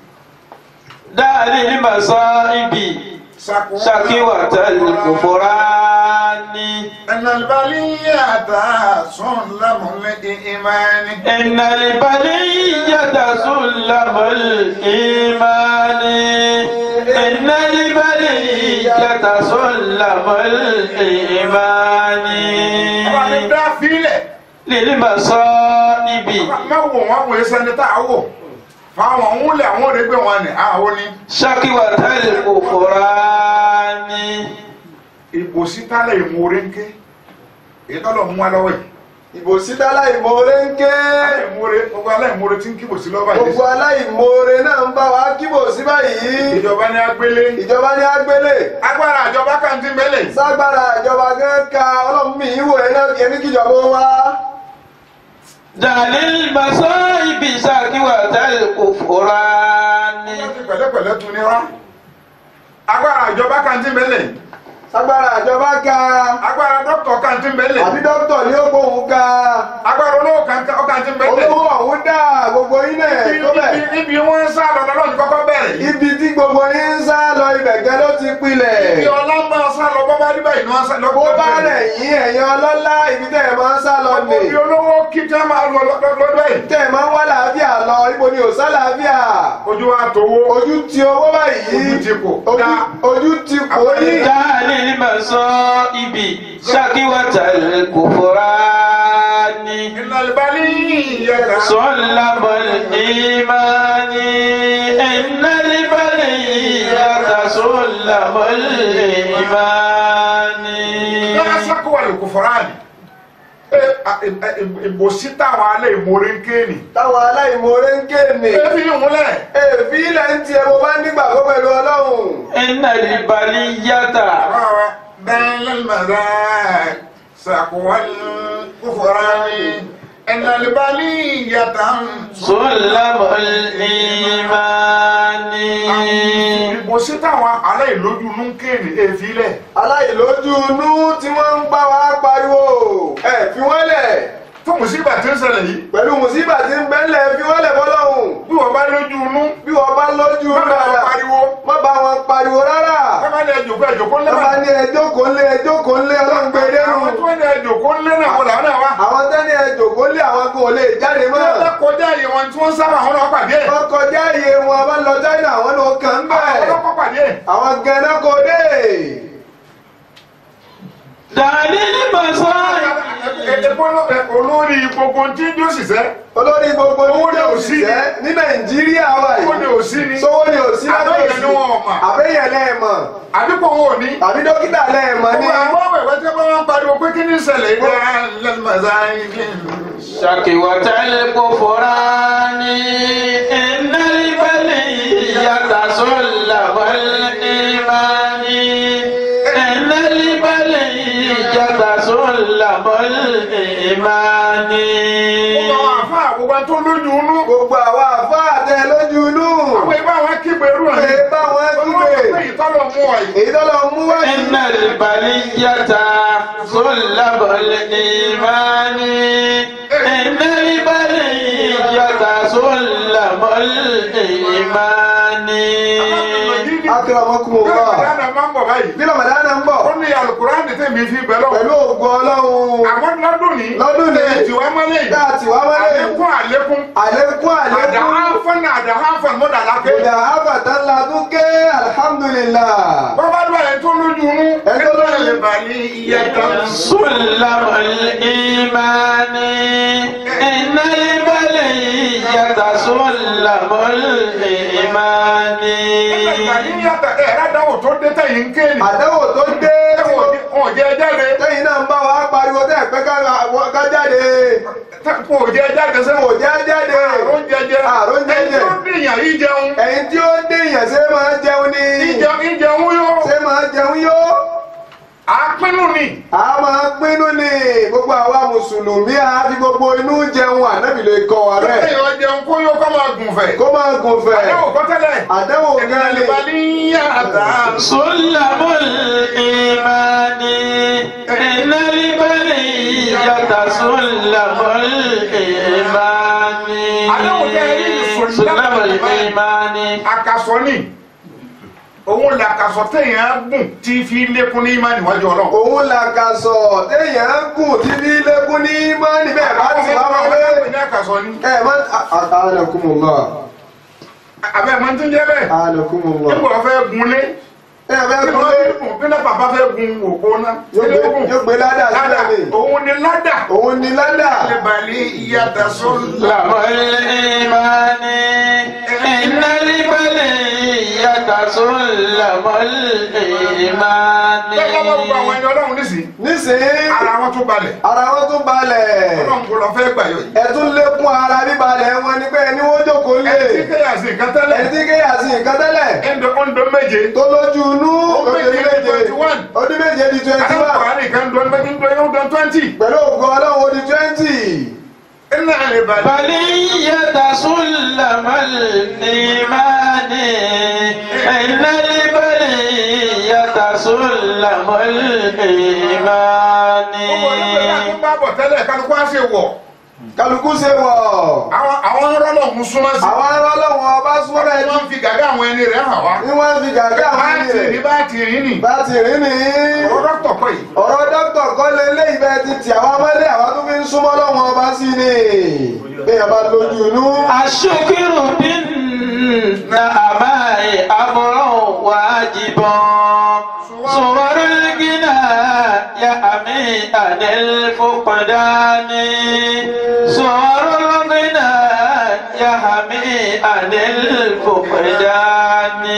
D: دار المصائب شكوة الكفران
C: ìnàlẹ́bàálì yàtọ̀ sọ̀làmúlẹ̀ ìhìmáni.
D: إن البلية سلم الإيمان إن البلية سلم الإيمان
C: Bàbá ní dá fílẹ̀.
D: للمصائب
C: Má wò wọ́n wò ẹsẹ̀ ní tá a wò. Fáwọn òun lè àwọn òde gbé wọn ni àwọn ni.
D: شكوة الكفران
C: Ìbòsí tálẹ̀ ìmoore ń ké. Ìtọ́lọ̀ mú wa lọ́wọ́ yìí.
E: ìbòsí dá aláìmoore ń ké
C: Aláìmoore gbogbo aláìmoore tí ń kíbò sí lọ́wọ́ yìí.
E: gbogbo aláìmoore náà ń bá wa kíbòsí báyìí
C: Ìjọba ní agbélé.
E: ìjọba ní agbélé
C: Agbára àjọba kan ti mẹ́lẹ̀.
E: ságbára ìjọba gan ka ọlọ́run mi ìwò ẹ̀ náà ẹni kíjọba ó wá.
D: دار المصائب شكوة الكفران
C: Wọ́n ti pẹ̀lẹ́pẹ̀lẹ́ tún ní wá. Agbára àjọba kan ti mẹ́lẹ̀.
E: agbára àjọba ga
C: agbára dókítà kan ti ń bẹ́lẹ̀
E: àbí dókítà ní ó gbóhùn ga
C: agbára olówó kan kan ti ń bẹ́lẹ̀
E: olówó ọ̀hún dá gbogbo yín náà tó bẹ̀.
C: ibi ibi wọn ń sá lọ lọ́dọ̀ ní kọ́kọ́ bẹ̀rẹ̀ yìí
E: ibi tí gbogbo yín ń sá lọ ibẹ̀ gẹ́ ló ti
C: ibi
E: pilẹ̀.
C: ọlá máa sá lọ bọ́ bá rí báyìí ni wọ́n sá lọ
E: bó bá rẹ̀ yín ẹ̀yin ọlọ́lá ibi tẹ́ ẹ̀ máa ń sá lọ nì.
C: ibi olówó kí tí wọ́n máa lọ lọ́dọ̀ yìí
E: tẹ́ ẹ̀ máa ń wá làáfíà lọ ibo ni ò sá làáfíà.
C: ojú wa tówó
E: ojú ti owó báyìí.
C: Ojú ti kò.
E: Ojú-
C: Dá.
E: ojú ti kò yín.
D: دعني المصائب شكوة الكفران
C: ìnàlùbálí yẹta
D: سلم الإيمان إن البلية سلم الإيمان
C: lọ́sàkó wà lóko fọ́ráàlì ìbòsí táwọn alẹ́ ìmòrè ń kéènì
E: táwọn aláìmoore ń kéènì.
C: ebi ìmúlẹ̀
E: èèfì ilẹ̀ ń tiẹ̀ mo bá nígbàgbọ́ pẹ̀lú ọlọ́run.
D: إن البلية
C: بين المذاق سقوى الكفران إن البلية
D: سلم الإيمان
C: ìbòsí táwọn alẹ́ ìlójú ló ń kéènì èéfì ilẹ̀
E: aláìlójú inú tí wọ́n ń bá wa pariwo ẹ fi wọ́n lẹ̀
C: fún mùsíbà tí ń ṣẹlẹ̀ yìí
E: pẹ̀lú mùsíbà tí ń bẹ́lẹ̀ fi wọ́n lẹ̀ bọ́lọ́hùn
C: bí wọ́n bá lójú inú
E: bí wọ́n bá lójú
C: má bá wọn
E: dáadáa
C: pariwo
E: má bá wọn pariwo rárá
C: má bá ní ẹjọ́ kó ẹjọ́ kó
E: wọ́n bá
C: lẹ́wọ̀n
E: ní ẹjọ́ kò lé ẹjọ́ kò lé ọlọ́run gbé dẹ́rù
C: àwọn tó ní ẹjọ́ kó lé náà wọ́n làwọn náà wá
E: àwọn tẹ́ni ẹjọ́ kò lé àwọn kò lè jáde mọ́
C: wọ́n bá kọjá yìí wọn tí wọ́n sábà wọn náà pàdé ẹ̀
E: wọ́n kọjá iye wọn bá lọ China àwọn ló kàn ń
C: àwọn
E: bẹ̀
C: ọlọ́kọ̀ pàdé ẹ̀
E: àwọn gẹ̀ẹ́nà kò dé
D: دعني المصائب
C: olórí gbogbo tí ń jó ṣiṣẹ́
E: olórí gbogbo
C: Owó ni
E: ní
C: ò sí ni.
E: òṣìṣẹ́ ní Nàìjíríà wà
C: owó ni
E: yìí
C: ò sí ni
E: sówó ni ò sí
C: Àbẹ́yẹ ni wọn ò mọ̀.
E: àbẹ́yẹ lẹ́ẹ̀mọ̀
C: àdúgbò wọn ò ní.
E: tàbí dókítà lẹ́ẹ̀mọ̀ ní
C: Gbogbo àwọn ọ̀wẹ̀wẹ̀ tí wọ́n ń pariwo pé kí ní ìṣẹ̀lẹ̀ ìdá lẹ́nìmọ̀sá ìdí.
D: شكوة الكفران إن البلية سلم الإيمان إن البلية سلم الإيمان
C: Gbogbo àwọn àfáà gbogbo tó lójú inú.
E: gbogbo àwọn àfáà tẹ lójú inú
C: Àwọn ìbá wọn kígbe irú ẹ̀.
E: pé báwọn
C: Olúwa
E: kígbe
C: pé ìtọ́lọ̀ mú ọ yìí.
E: èyí tó lọ mú wá yìí
D: إن البلية سلم الإيمان إن البلية سلم الإيمان
E: akramakumullah
C: Kílódé máa ń bọ̀ báyìí.
E: bí Ramadan ń bọ̀
C: Ó ní Al-Qur'ani tèmi fi bẹ̀ lọ.
E: pẹ̀lú ògùn ọlọ́run
C: Àwọn lọ́dún ní.
E: Lọ́dún ní.
C: Tiwa mọ́lẹ̀ yìí.
E: dáàtì wá wálé
C: Àlékún àlékún.
E: àlékún àlékún
C: Àdáhàfọ́n àdáhàfọ́n mọ́dà lákè.
E: kódà àbàtà ńlá tún ké alhamdulillah
C: Bọ́bá dúró ẹ̀ tó lójú inú.
E: Ẹ̀ tó lójú inú.
C: Ẹ̀ bàlí iye kan.
D: سلم الإيمان إن البلية سلم الإيمان
C: Ìgbàlíyàtọ̀ ẹ̀rá dáwọ̀ tó dé tẹ̀yìn ń kéènì.
E: àdéhùn tó dé tí mo-
C: Wọ́n jẹ́ jáde.
E: tẹ́yìn náà ń bá wa pariwo tẹ́ ẹ̀ pẹ́ ká ká jáde
C: Wọ́n jẹ́ jáde
E: kò
C: sẹ́wọ̀n.
E: já jáde
C: Àrùn jẹjẹ.
E: Àrùn jẹjẹ.
C: Ẹni tó dìyàn yìí jẹun.
E: ẹ̀yin tí ó dé èèyàn ṣe máa jẹun ni
C: Ìjẹun ìjẹun yóò.
E: ṣe máa jẹun yó
C: Àpinnu ni.
E: a máa pinnu ni gbogbo àwa mùsùlùmí a fi gbogbo inú jẹun ànábì lè kọ́ wa rẹ̀
C: Èèyàn jẹun kó yóò kọ́ máa gùn fẹ̀.
E: kó máa gùn fẹ̀
C: Àdéhùn kọ́ tẹ́lẹ̀.
E: àdéhùn gan ni
C: Ìgbàlíyàtọ̀.
D: سلم الإيمان إن البلية سلم الإيمان سلم الإيمان
C: Àkàsọ̀ ni. Òun làkàsọ̀ téèyàn gùn tí fi lékún ní ìmánì níwájú Ọlọ́run.
E: òun là kà sọ téèyàn ń gùn tí bí lẹ́kún ní mọ́ni bẹ́ẹ̀ bá ti wá wọlé
C: ní àkàsọ̀ ni.
E: ẹ má anakumullah
C: Àbẹ̀ máa ń tún jẹ́ bẹ́ẹ̀.
E: anakumullah
C: Nígbà wọ́n fẹ́ gun lé.
E: ẹ bẹ́ẹ̀
C: Bí
E: kúlé
C: wọ́n bàbá fẹ́ gun òpó náà.
E: yóò gbé yóò gbé ládà
C: Ládà.
E: sílẹ̀ ni
C: Òun ni ládà.
E: òun ni ládà
C: Ìbàlí ìyàtọ̀ sọ́lá.
D: سلم الإيمان إن البلية سلم الإيمان
C: Bẹ́ẹ̀ lọ́wọ́ gbogbo àwọn ẹni Ọlọ́run nísìnyí.
E: nísìnyí
C: Ara wọn tún balẹ̀.
E: ara wọn tún balẹ̀
C: Ọlọ́run kò lọ fẹ́ gbà yọ yìí.
E: ẹ tún lékún ara bíbalẹ̀ wọn ni pé ẹni wọ́n jókòó lé
C: Ẹni tí kéèyàn sí nǹkan tẹ́lẹ̀.
E: ẹni tí kéèyàn sí nǹkan tẹ́lẹ̀
C: Ẹ̀ńdọ̀ ọ̀ńdọ̀ méje.
E: tó lójú inú
C: Ó méje
E: ọdún
C: di
E: méje
C: 21.
E: ọdún méje di twenty
C: Àwọn
E: one
C: ọ̀rẹ́ nìkan dọ̀ méjì ń dọ̀ yóò dọ̀ twenty.
E: pẹ̀lú ògùn ọlọ́run ó di twenty
C: Iná lè balẹ̀.
D: بلية سلم الإيمان إن البلية سلم سلم الإيمان
C: gbogbo onígbèsè àti bá bọ̀ tẹ́lẹ̀ kálukú á ṣe wọ̀
E: kálukú ṣe wọ̀
C: àwọn àwọn rọ́lọ̀ ń súnmọ́ sí
E: àwọn ará ọlọ́run ọba súnmọ́
C: wọ́n
E: ẹni
C: ń fi gàgá àwọn ẹni rẹ̀ hàn wá
E: ní wọ́n fi gàgá àwọn
C: báàtì ní
E: ènìyàn
C: báàtì rí nì
E: bá ti rí ni
C: ọ̀rọ̀ dọ́kítọ̀ kọ́ yìí
E: ọ̀rọ̀ dókítà kọ́ lé lé ìbẹ́ ti tì àwọn ọmọdé àwọn tó fi ń súnmọ́ lọ́wọ́ ọba sí ni bẹ́ẹ̀ bá lójú inú.
D: الشكر بالنعماء أمر واجب صور الغنى يأمي عن الفقدان صور الغنى يحمي عن الفقدان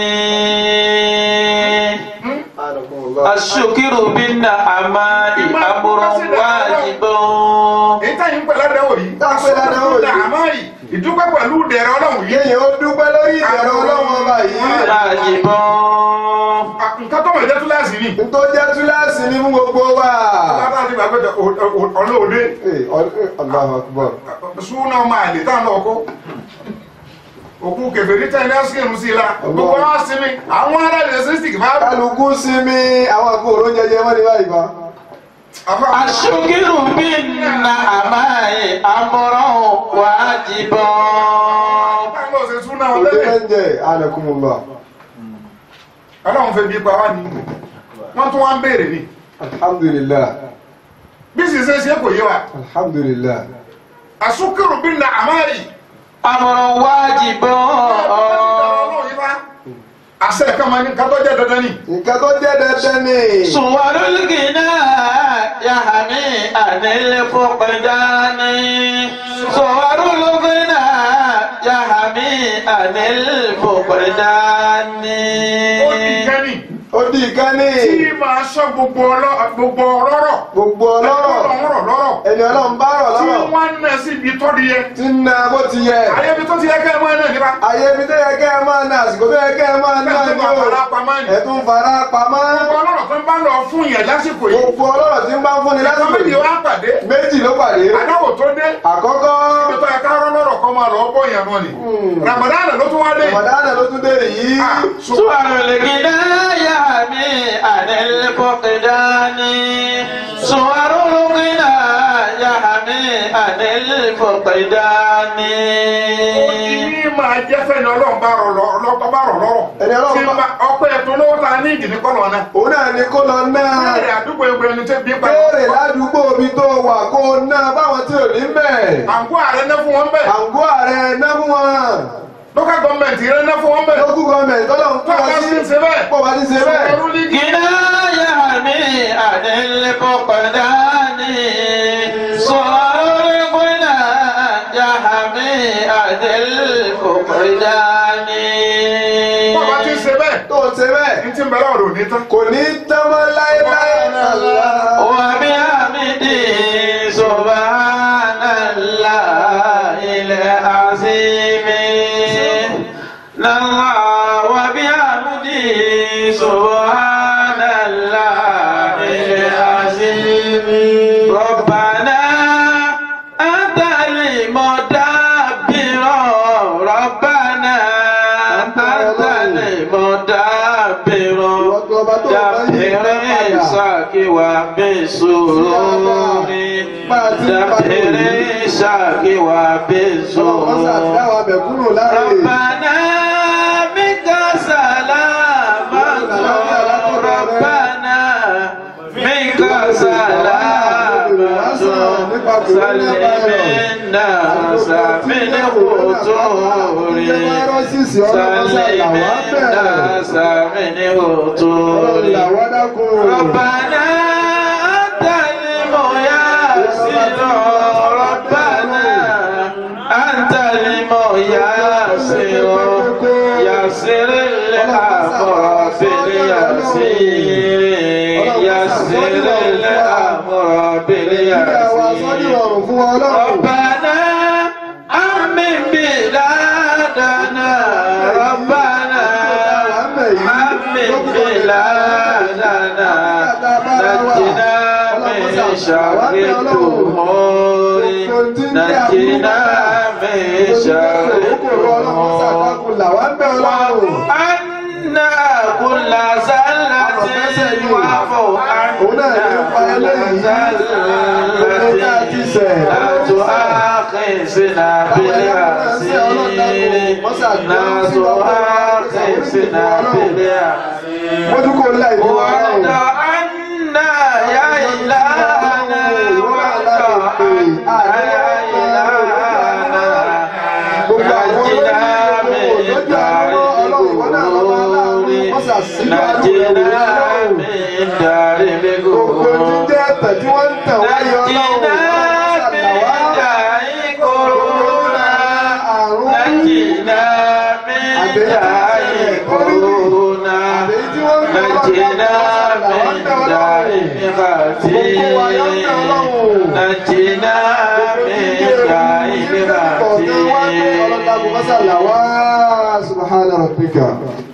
D: الشكر بالنعماء أمر واجب
C: èyí táyì ń pè ládàáwò yìí
E: Tá ń pè ládàáwò yìí.
C: àmọ́ yìí ìdúpẹ́ pẹ̀lú dẹ̀rẹ̀ ọlọ́run yìí
E: kéèyàn ó dúpẹ́ lórí ìbẹ̀rẹ̀ ọlọ́run ọba yìí
D: واجب
C: nǹkan tó mọ̀ jẹ́ túláàsì ni
E: n tó jẹ́ túláàsì ní fún gbogbo wa.
C: bàbá àti bàbá ẹ̀jẹ̀ ọlọ́ọ̀dẹ
E: Ee, ọ- Allahu Akbar.
C: súnà máa lè táwọn ọkọ òkú kẹfẹ́rí tẹ́ ní ásìkèrú sí i la gbogbo wa sinmi àwọn ará ilẹ̀ sísìkì bá
E: kálukú sinmi àwọn àgbòrò jẹjẹ wọn ní báyìí bá.
C: àfa
D: الشكر بالنعماء أمر واجب
C: táwọn ọ̀sẹ̀ súnà wọn
E: òde
C: tẹ́lẹ̀
E: lẹ́njẹ̀ anakumullah.
C: ọlọ́run fẹ́ bí pa wá ní wọ́n tún wá ń béèrè ni
E: alhamdulillah
C: bí sì ṣe ṣe kò yé wa
E: alhamdulillah.
C: àsúkèrú bí na àmárì
D: أمر واجب
C: àṣẹ kan máa ní kátó jẹ́ dandan ni
E: nǹkan tó jẹ́ dandan ni.
D: صور الغنى يحمي عن الفقدان صور الغنى يحمي عن الفقدان
C: ó ní ìkẹ́ni
E: ó di ìkànnì
C: tí máa sọ gbogbo ọlọ́- gbogbo ọlọ́rọ̀
E: gbogbo ọlọ́rọ̀
C: ọlọ́rọ̀ lọ́rọ̀
E: ẹni ọlọ́run bá rọ̀
C: tí
E: lọ́rọ̀
C: wọ́n ń nà sí ibi tó di yẹ
E: tí ń na bó ti yẹ.
C: ayé ibi tó ti yẹ kẹ́ ẹ máa náà nípa
E: ayé mi tó yẹ kẹ́ ẹ máa na àsìkò tó yẹ kẹ́ ẹ máa ná
C: Bẹ́ẹ̀ tó
E: ní
C: bá
E: o.
C: fara pamọ́ ni.
E: ẹ̀tún fara pamọ́.
C: gbogbo ọlọ́rọ̀ tó ń bá lọ fún yẹn lásìkò yìí
E: gbogbo ọlọ́rọ̀ tí ń bá ń fúnni
C: ẹ̀ka
E: lásìkò
C: méjì
E: yìí.
C: wá pàdé
E: méjì ló pàdé.
C: àdáwò tó dé
E: àkọ́kọ́
C: ibi tó yẹ ká rọ́ lọ́rọ̀ kọ́ máa lọ bọ́ yẹn náà ni Ramadan ló tún wá dé
E: Ramadan ló tún dé yìí.
C: Ah, so-
D: صور الغنى يحمي عن الفقدان صور الغنى يحمي عن الفقدان
C: ó ti ní máa jẹ́ fẹ́ni ọlọ́run bá rọ̀ lọ́- ọlọ́pàá bá rọ̀ lọ́rọ̀
E: Ẹni Ọlọ́run
C: tí
E: bá-
C: ma- ọpẹ́ ẹ̀tọ́ lówó ta ní ìdí ní kọ́lọ̀ náà
E: òun náà ni kó lọ náà.
C: béèrè àdúgbò ẹgbẹ́ ẹni tẹ́ bí pa
E: béèrè ládùúgbò mi tó wà kó o ná báwọn tí ò ní bẹ̀.
C: àǹkó ààrẹ ná fún wọn bẹ́ẹ̀
E: àǹgó ààrẹ ná fún wọn.
C: local government rẹ ná fún wọn bẹ́ẹ̀
E: lókù gọọmẹ̀ntì tọ́lọ́run
C: tó
E: kọ́
C: bá
E: ọ
C: sí
E: sí.
C: ṣe bẹ́ẹ̀
E: pọ̀ bá ti ṣe bẹ́ẹ̀.
C: ọrú lígì
D: غنى يحمي عن الفقدان صور الغنى يحمي عن الفقدان
C: tó bá ti ṣe bẹ́ẹ̀
E: tó o ṣe bẹ́ẹ̀.
C: ní tí ń bẹ̀rẹ̀ ọ̀rọ̀ ní tán
E: kò ní tán mọ́ láéláé.
D: وبحمده سبحان الله العظيم الله وبحمده سبحان الله العظيم ربنا أنت المدبر ربنا أنت المدبر
E: ọba tó bá yí ìgbà
D: دبر
E: padà.
D: ساكي وبسرور دبر ساكي
E: ọlọ́run sà
D: وبسرور
E: dáwà bẹ̀kúrò láre.
D: ربنا منك سلامة ربنا منك سلامة سلم الناس من خطور
E: fáírọ́sìsì ọlọ́run sà
D: سلم
E: làwọn bẹ̀rẹ̀.
D: الناس من
E: ọlọ́run
D: خطور
E: làwọn dákun.
D: ربنا أنت الميسر ربنا أنت الميسر يسر الأمر باليسير يسر الأمر
E: Ìgbà wa sọ́dí
D: باليسير
E: ọ̀rùn fún ọlọ́run.
D: ربنا أمن بلادنا ربنا أمن بلادنا نجنا من شر الأمور نجنا من شر الأمور
E: làwọn bẹ̀ ọlọ́run.
D: وأنا كل زلة
E: ọ̀fẹ́sẹ̀ ni òun náà ní pa eléyìí gbogbo tá a ti sẹ̀
D: Láti ákẹ́sìnà bílẹ̀ àṣírí. Láti ákẹ́sìnà bílẹ̀ àṣírí.
E: mójúkó ńlá ìlú wa
D: وعد
E: náà
D: عنا يا إلهنا وعد عنا يا إلهنا
E: gbogbo àwọn
D: نجنا
E: olóyìn
D: من
E: lójú
D: دار
E: àwọn ọlọ́run ìwọ náà lọ́wọ́ aláàánú
D: الغرور
E: mọ́sà sílẹ̀ àdúgbò
D: نجنا
E: ọlọ́run
D: من دار
E: gbogbo tí ń
D: الغرور
E: jẹ́ ẹ̀tẹ̀ tí wọ́n ń tẹ̀ wáyé ọlọ́run
D: نجنا
E: mọ́sà
D: من
E: làwá
D: دار كورونا
E: àrùn
D: نجنا من دار كورونا
E: àbèyí tí wọ́n ń tẹ̀
D: نجنا من دار مغاتي نجنا من دار مغاتي
E: سبحان ربك